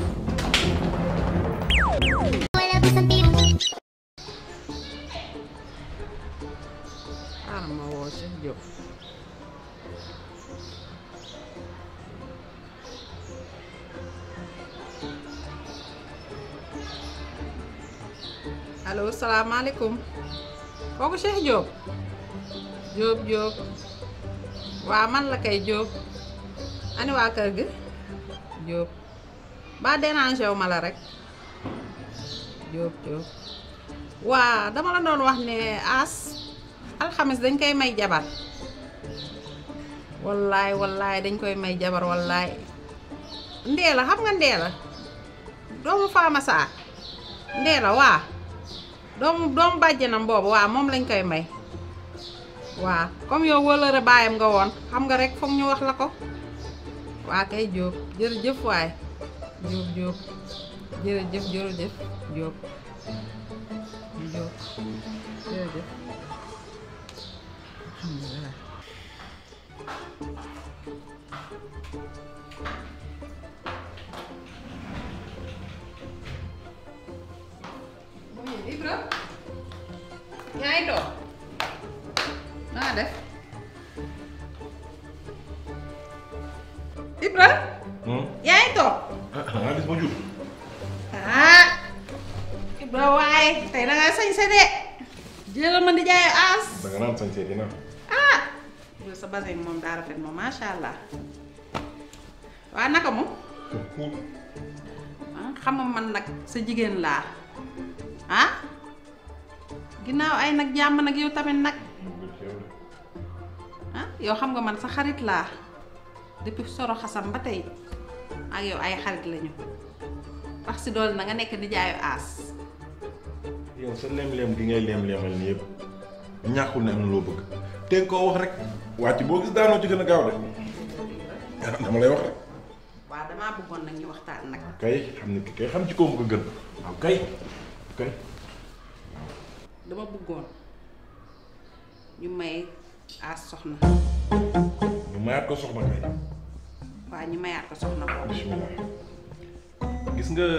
xaaral ma woo Cheikh Diop. allo salaamaaleykum kooku Cheikh Diop Diop Diop waa man la kay Diop ani waa kër gi Diop ba dérangé wu ma la rek Diop Diop waa dama la doon wax ne as alxamis dañ koy may jabar wallaay wallaay dañ koy may jabar wallaay ndeela xam nga ndeela doomu faama saa ndeela waa doomu doomu bàjjenam boobu waa moom lañ koy may waa comme yow wëlëre baayam nga woon xam nga rek foog ñu wax la ko waa kay jóob jërëjëf waay jóob jóob jërëjëf jërëjëf jóob jóob jërëjëf alhamdulilah Ibra yaa ngi toog naa def Ibra yaa ngi toog ah gis ma jub. ah Ibra waaye tey da nga sañse de jëlal ma di jaay aas da nga naan sañ see dina. ah yow sa basin moom daa rafet moom macha allah waa naka moom ah xam nga man nag sa jigéen laa ah ginnaaw ay nag jàmm nag yow tamit nag ah yow xam nga man sa xarit laa depuis soro xasam ba tey ak yow ay xarit lañu wax si dool na nga nekk di jaayu aas yow sa lem-lem gi ngay lem-lemal nii yëpp ñàkkul ne am na loo bëgg te nga koo wax rek wàcc boo gis daanoo ci gën a gaaw de ah dama lay wax rek waaw damaa bëggoon nag ñu waxtaan nag kay xam ne ki kay xam ci koo ko gën waaw kay kay dama bëggoon ñu may aas soxna ñu mayaat ko soxna kay waa ñu mayaat ko soxna boobu bismillah gis nga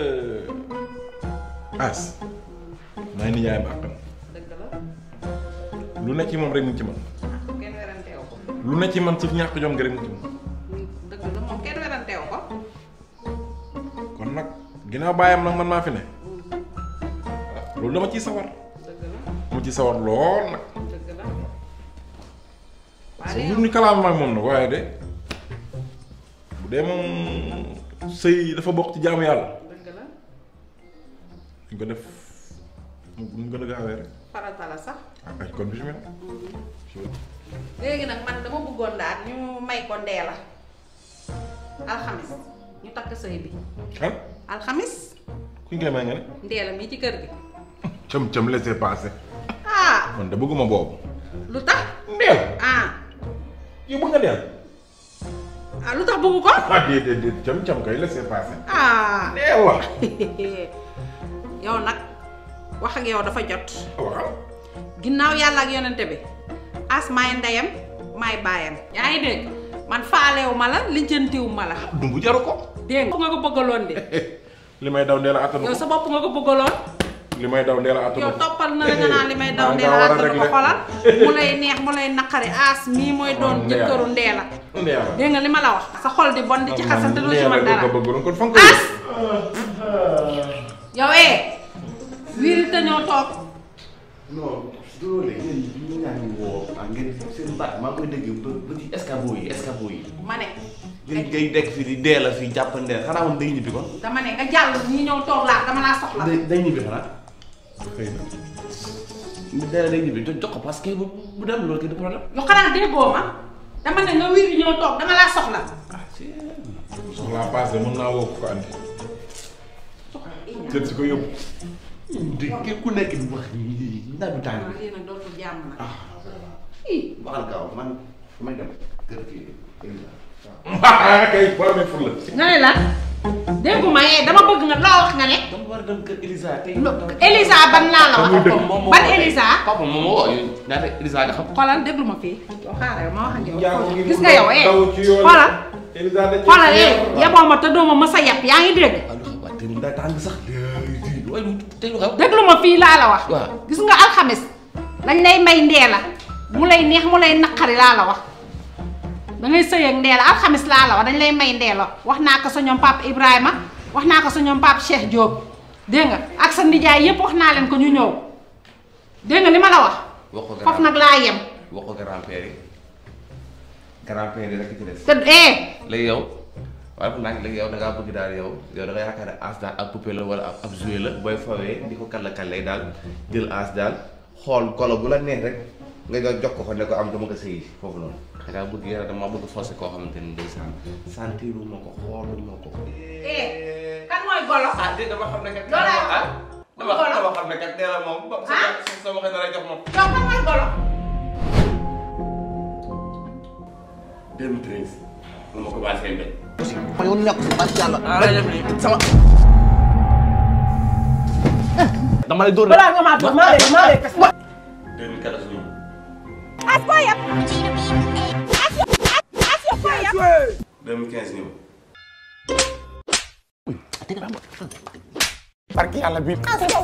as may ni yaayam àqam dëgg la lu ne ci moom rek mu ngi ci man kenn weranteew ko lu ne ci man suuf ñàkk jom nga rek mu ngi ci man dëgg la moom kenn weranteew ko kon nag ginnaaw bàyyam nag man maa fi ne loolu dama ciy sawar dëgg la mu ci sawar lool nag dëgg la parce que lu ñu kalaam ak moom nag waaye de bu dee moom sëy dafa bokk ci jaamu yàlla dëgg la ñu ko def mu mu gën a gaawee rek farata la sax ah ay kon bismillah léegi nag man dama bëggoon daal ñu may ko ndeela alxamis ñu takk sëy bi kan alxamis ku ñu koy may nga ne ndeela mii ci kër gi cëm cëm laisser passer ah man de bëgguma boobu lu tax ndeel ah yow bëgg nga ndeel ah lu tax bëgg ko ah déedéet déet cam cam kay laissez passer. ah nee wax. yow nag wax ak yow dafa jot waaw. ginnaaw yàlla ak yonente bi as maay ndeyam maay baayam yaa ngi dégg man faalewu ma la lijjantiwu ma la dumbu jaru ko. dégg nga nga ko bëggaloon de li may daw ndee la attanu yow ko. sa bopp nga ko bëggaloon li may daw ndee la attanu yow ko. toppal na la nga naan li may daw maa ndee nga la war a àttanu ko régler. xolal mu lay neex mu lay naqari as mii mooy doon Ndee la. jëkkëru ndee la ndee la. dégg nga li ma la wax sa xol di bon di ci xasante doo ci mën dara ko bëggoon kon fa nga ko as yow eh wiiri te ñëw toog non loolu la yéen ñu ñaa ngi woo ah ngeen seen baat maa ngi koy dégg ba ba ci escabeau yi escabeau yi. ma ne ngeen ngay dekk fii di dee la fii jàppandeel xanaa moom day ñibbi kon. dama ne nga jàll ñi ñëw toog laa dama laa soxla day day ñibbi xanaa. xëy na. dee la day ñibbi jo- jox ko parce que bu bu dem loolu kay du problème. lu xanaa déggoo ma dama ne nga wiiri ñëw toog dama laa soxla soxlaa paase mën naa woo ko andi. jël si ko yóbbu. di ku nekk di wax ndax bi tàng bi. lii nag dootul jàmm nag waxal gaaw man may dem kër kii kay war na ful la. nga ne la dégguma eh dama bëgg nga loo wax nga ne dama war a dem kër Elisa tey. Elisa ban laa la wax ban Elisa papa moom moo woo ñaata Elisa nga xam. xoolal déglu ma fii yow xaaral ma wax ak yow Yaa ngi gis nga yow eh daw ci yoon. xoolal Elisa dañ xoolal eh yeboo ma te doo ma mës a yeb yaa ngi dégg waaw te daa tàng sax. waaye lu tey lu xew. déglu ma fii laa la wax waaw. gis nga alxames dañ lay may ndee la mu lay neex mu lay naqari laa la wax da ngay sëy ak ndee la alxames laa la wax dañ lay may ndee la wax naa ko sa ñoom papa Ibrahima wax naa ko sa ñoom papa Cheikh Diop dégg nga ak sa nijaay yépp wax naa leen ko ñu ñëw dégg nga li ma la wax wax ko foofu nag laa yem wax ko grand-père yi grand-père yi rek ci des. te eh léegi yow waaye fu nag léegi yow da ngaa bëgg daal yow yow da nga yaakaar ne as daal ab poupée la wala ab ab jouet la booy fawee di ko kàlla kàllee daal jël as daal xool golo bu la neex rek nga jox jox ko ko ne ko am dama ko sëyi foofu noonu. da ngaa bëgg yàlla dama bëgg forcé koo xamante ni ndeysaan sentiru ma ko xoolu ma ko. eh kan mooy golo ah dégg dama xam ne kat. Loolu laa ah dama dama xam ne kat nee la moom. Ah? sa sa waxee dara jox moom. yow kan mooy golo 2013 la ma commencé mbéy. ma yow nekk si parce que yàlla. sama. dama lay dóor nag. balaa nga maa toog maa lay maa lay kas. 2014 ñëw. as foo yem as yo as yo foo yem 2015 ñëw. barki yàlla bii.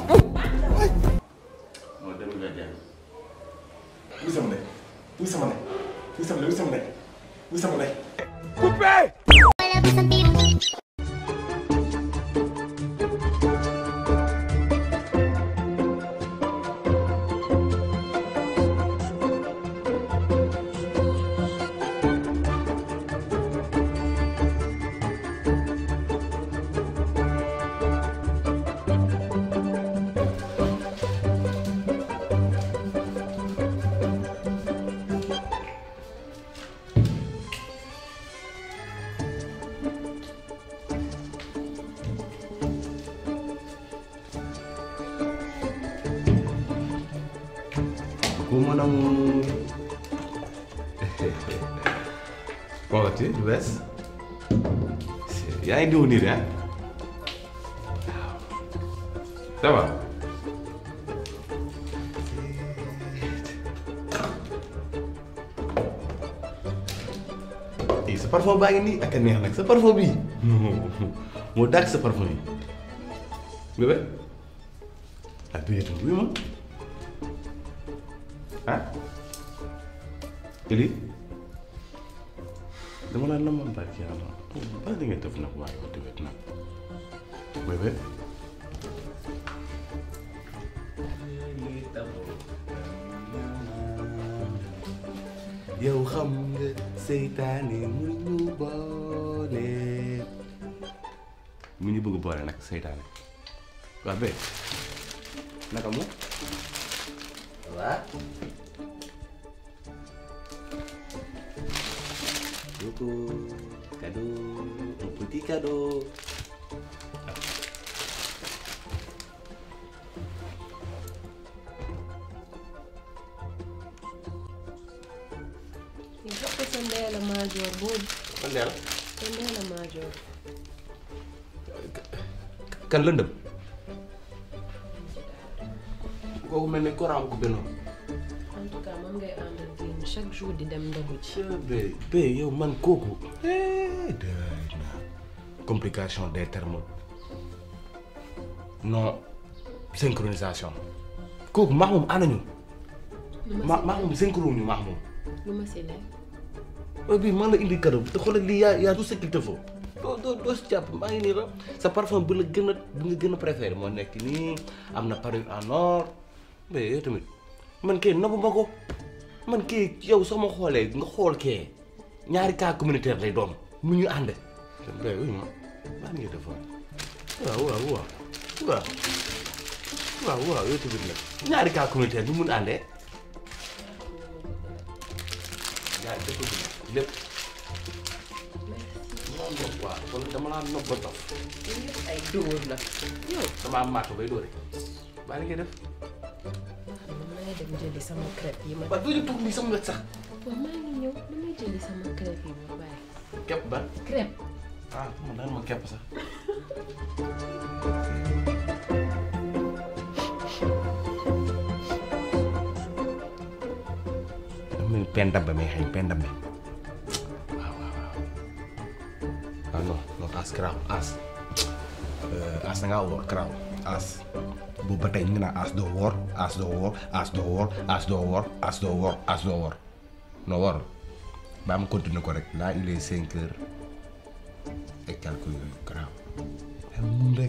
mooy 2021. wuy sama ndey wuy sama ndey wuy sama ndey wuy sama ndey wuy sama ndey. Comment on... Comment tu es, Wes yaa ngi diw nii de ah ça va eh sa parfum baa ngi nii ak a neex nag sa parfum bii moo dàq sa parfum yi bébé ah bii oui ma ah Eli dama la namoon barki yàlla ba di nga def nag waaye wax dëgg nag bébé yow xam nga seytaane mu ñu boole mu ñu bëgg boole nag seytaane waa bé naka mu waa Coucou, cadeau, un petit cadeau. jox ko sa ndee la maajoor boobu kan Ndella te Ndella Madior kan lëndëm kooku mel ni courant bu benn en tout cas moom ngay àndal génn chaque jour di dem ndogu ci bé bé yow man kooku complication des termes non synchronisation kooku maax moom àndañu ma maax moom synchro ñu maax moom lu ma si lekk heure bii man la indi cadeau te xoolal lii yaa yaa tout ce qu'il te faut doo doo doo si jàpp maa ngi nii la sa parfum bi la gën a bi nga gën a préféré moo nekk nii am na parure en or mais yow tamit man kay nabu ma ko man kay yow soo ma xoolee nga xool kee ñaari cas communautaire lay doon mu ñu ànd mais oui ma maa ngi def waaw waaw waaw waaw waaw waaw yow tamit nag ñaari cas communautaire ñu mun àndee ñaari dëkk bi lépp dama nopp waaw wala dama laa nopp ba dof ay dóor la yow dama am maatu bay dóore baa ngi koy def man maa ngi dem jëli sama crêpe yi ma waaw doo ñu toog nii sama wet sax waaw maa ngi ñëw damay jëli sama crêpe yi ma bàyyi képp ban crêpe ah man daan ma képp sax dama ne pen dabbe may xëy pen dabbe waaw waaw waaw ah non non as garaaw as as da ngaa woor garaaw as boobu ba tey ñu ngi naan as doo woor as doo woor as doo woor as doo woor as doo woor as doo woor non woor baa ma continuer ko rek là il est cinq heures et quelques yooyu garaaw ay mun rek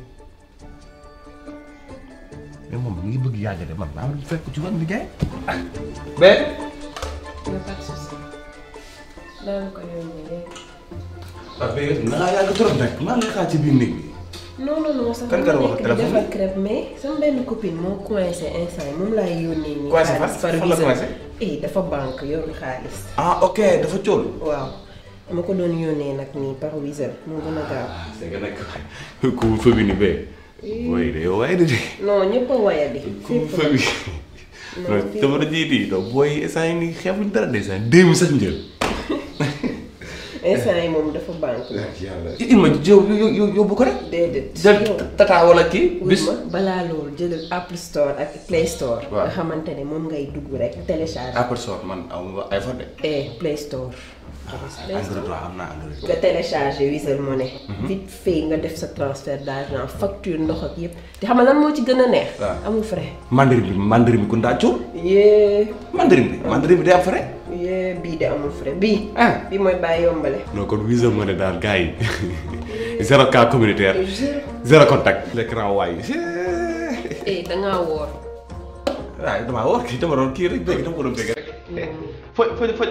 mais moom mi ngi bëgg yàgg de man maa ngi fekk ci wan liggéey ah mais nga pas de souci daan ko yónnee léegi waaw mais na ngaa yàgg trop nag maa ngi xaar ci biir néeg bi non non non sax Kan nga dama wax nekk di téléphone defar crêpe mais sama benn copine moo coincé instant yi moom laay yónnee nii. Coincé fan? xaalis par Fan la Wizall. coincé? eh dafa banque yorul xaalis. ah ok dafa cool waaw dama ko doon yónnee nag nii par Wizall moo gën a gaaw. c'est que nag ku fa bi ni bee way de yow waaye de de non ñëpp a wayadi. ku fa bi non fépp. jamono jii di donc booy instant yi nii xeebuñ dara de instant deux mille sax njël instant yi moom dafa banque. yàlla il ma yow yow yow yóbbu ko rek déedéet. jël tata wala kii bis bis ma balaa loolu jëlal Apple Store ak Play Store. Waaw. nga xamante ne moom ngay dugg rek télécharge. Apple Store man amuma iPhone de eh Play Store. Android waaw am naa Android nga téléchargé Wizall Money. vite fait nga def sa transfert d'argent facture ndox ak yëpp te xam nga lan moo ci gën a neex. waaw. amul frais. mandarin bi mandarin bi ku ndaa cuur yee mandarin bi mandarin bi day am frais yee bii de amul frais bii. ah bii mooy bàyyi yombale. non kon Wizall Money daal gars yi zéro cas communautaire zéro contact l'écran waay eh da ngaa woor. waaw damaa war kii dama doon kii rek bëgg dama ko doon bëgg rek fo fo fo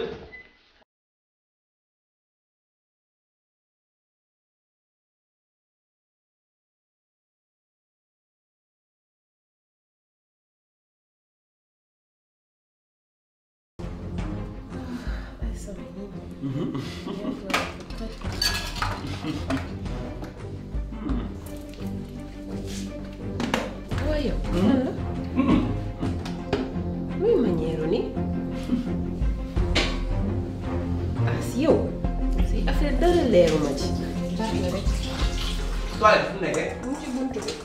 waaye yow. lan la. luy manière ni. ah si yow. si affaire dara leeruma ci. toilette fu mu nekkee mu ci buntu bi.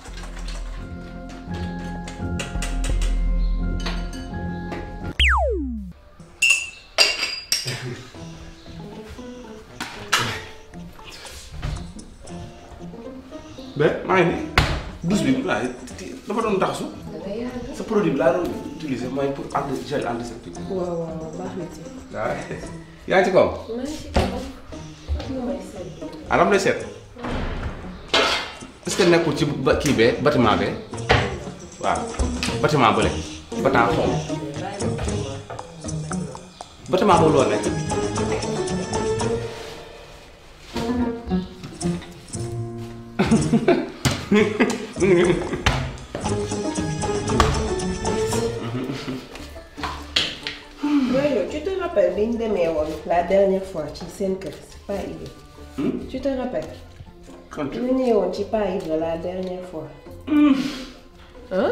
ba maa ngi nii douche bi waaye dafa doon taxasu da ngay yàgg. sa produit bi laa doon utiliser mooy pour anti gel antiseptique waaw waaw baax na ci. waaw yaa ngi ci kaw maa ngi ci kaw. ak lu may seet. anam lay seet est-ce que nekkul ci ba kii bee bâtiment bee waaw bâtiment bële bâtiment xaw ma bâtiment boobu loo nekk mu ngi nii Loolu tu te rappelles bi ñu demee woon la dernière fois ci seen kër si pas Ibra. tu te rappelles. kon bi ñu ñëwee woon ci pas Ibra la dernière fois. ah.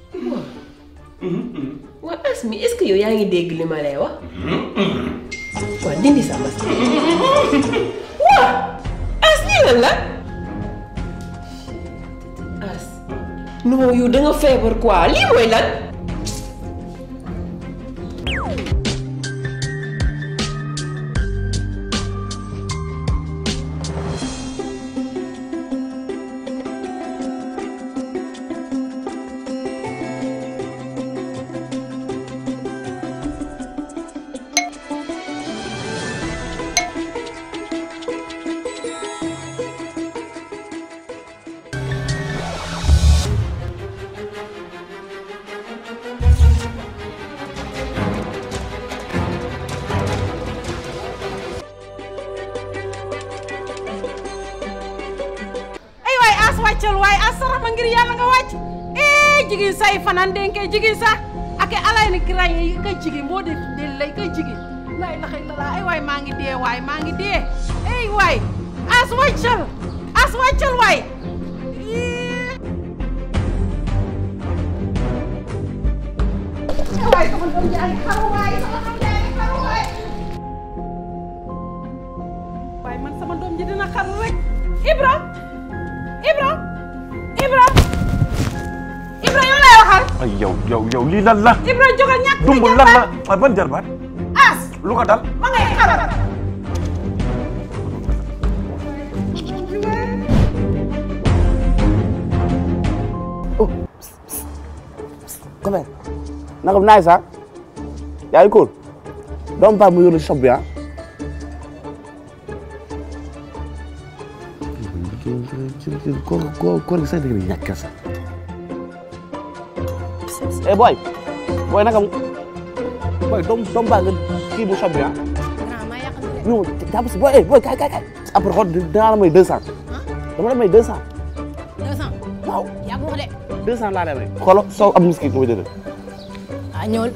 waaw. waa Asmi est-ce que yow yaa ngi dégg li ma lay wax. waaw dindi sa bas waa as lii lan la as non yow da nga feebar quoi lii mooy lan ay waay as wàccal waay as sarax ma ngir yàlla nga wàcc eh jigéen say fanaan denke jigéen sax ak alay ni kiray yi ka jigéen moo def del lay ka jigéen lay laxay la ay waay maa ngi dee waay maa ngi dee ay waay as wàccal as wàccal waay waay sama doom jaa ngi xaru waay sama doom jaa ngi xaru waay waay man sama doom ji dina xaru rek Ibra Ibra Ibra Ibra yow lay waxal ay yow yow yow lii lan la Ibra jógal ñàkk dumb lan la ay ban jarbaat as lu ko dal ma ngay xaru comment naka naay sax yaa ngi cool doom paa mu yónni shop bi ah ko ko ko sax dëgg ñàkk sax eh boy boy naka mu boy doom doom paa nga kii bu shop bi ah ñu jàpp si boy eh boy kay kay kay après xool dinaa la may deux cent dama la may deux cent deux cent waaw yaa ko wax de deux cent laa lay may xoolal soo am miski ko jëlee ah ñëwal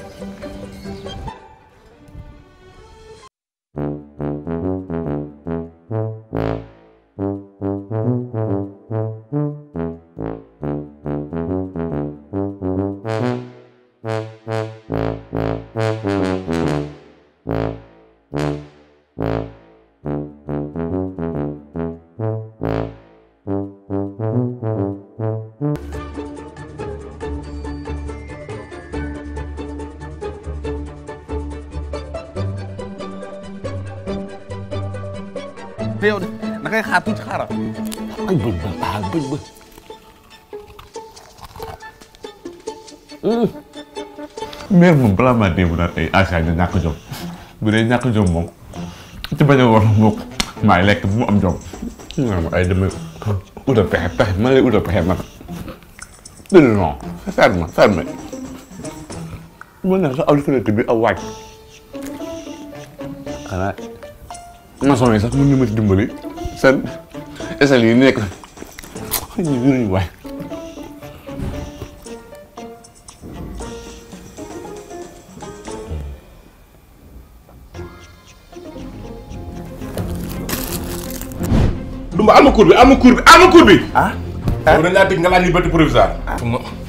te yow de na ngay xaar tuuti xaaral ay bëñ ba baa bëñ ba mère moom balaa maa dee mu naan ay Asia ñu ñàkk jom bu dee ñàkk jom moom ci bañ a war moom maay lekk bu mu am jom. non ay dama ut a pexe pexe man lay ut a pexe man non non ferme ferme mën naa sax alphabet bi aw wàcc xanaa maçon yi sax mën na ma ci dimbali seen échelle yi nekk ñu yuruñu waay Dumba am na cour bi am na cour bi am na cour bi. ah. dañ laa dégg nga laaj liberté provisoire.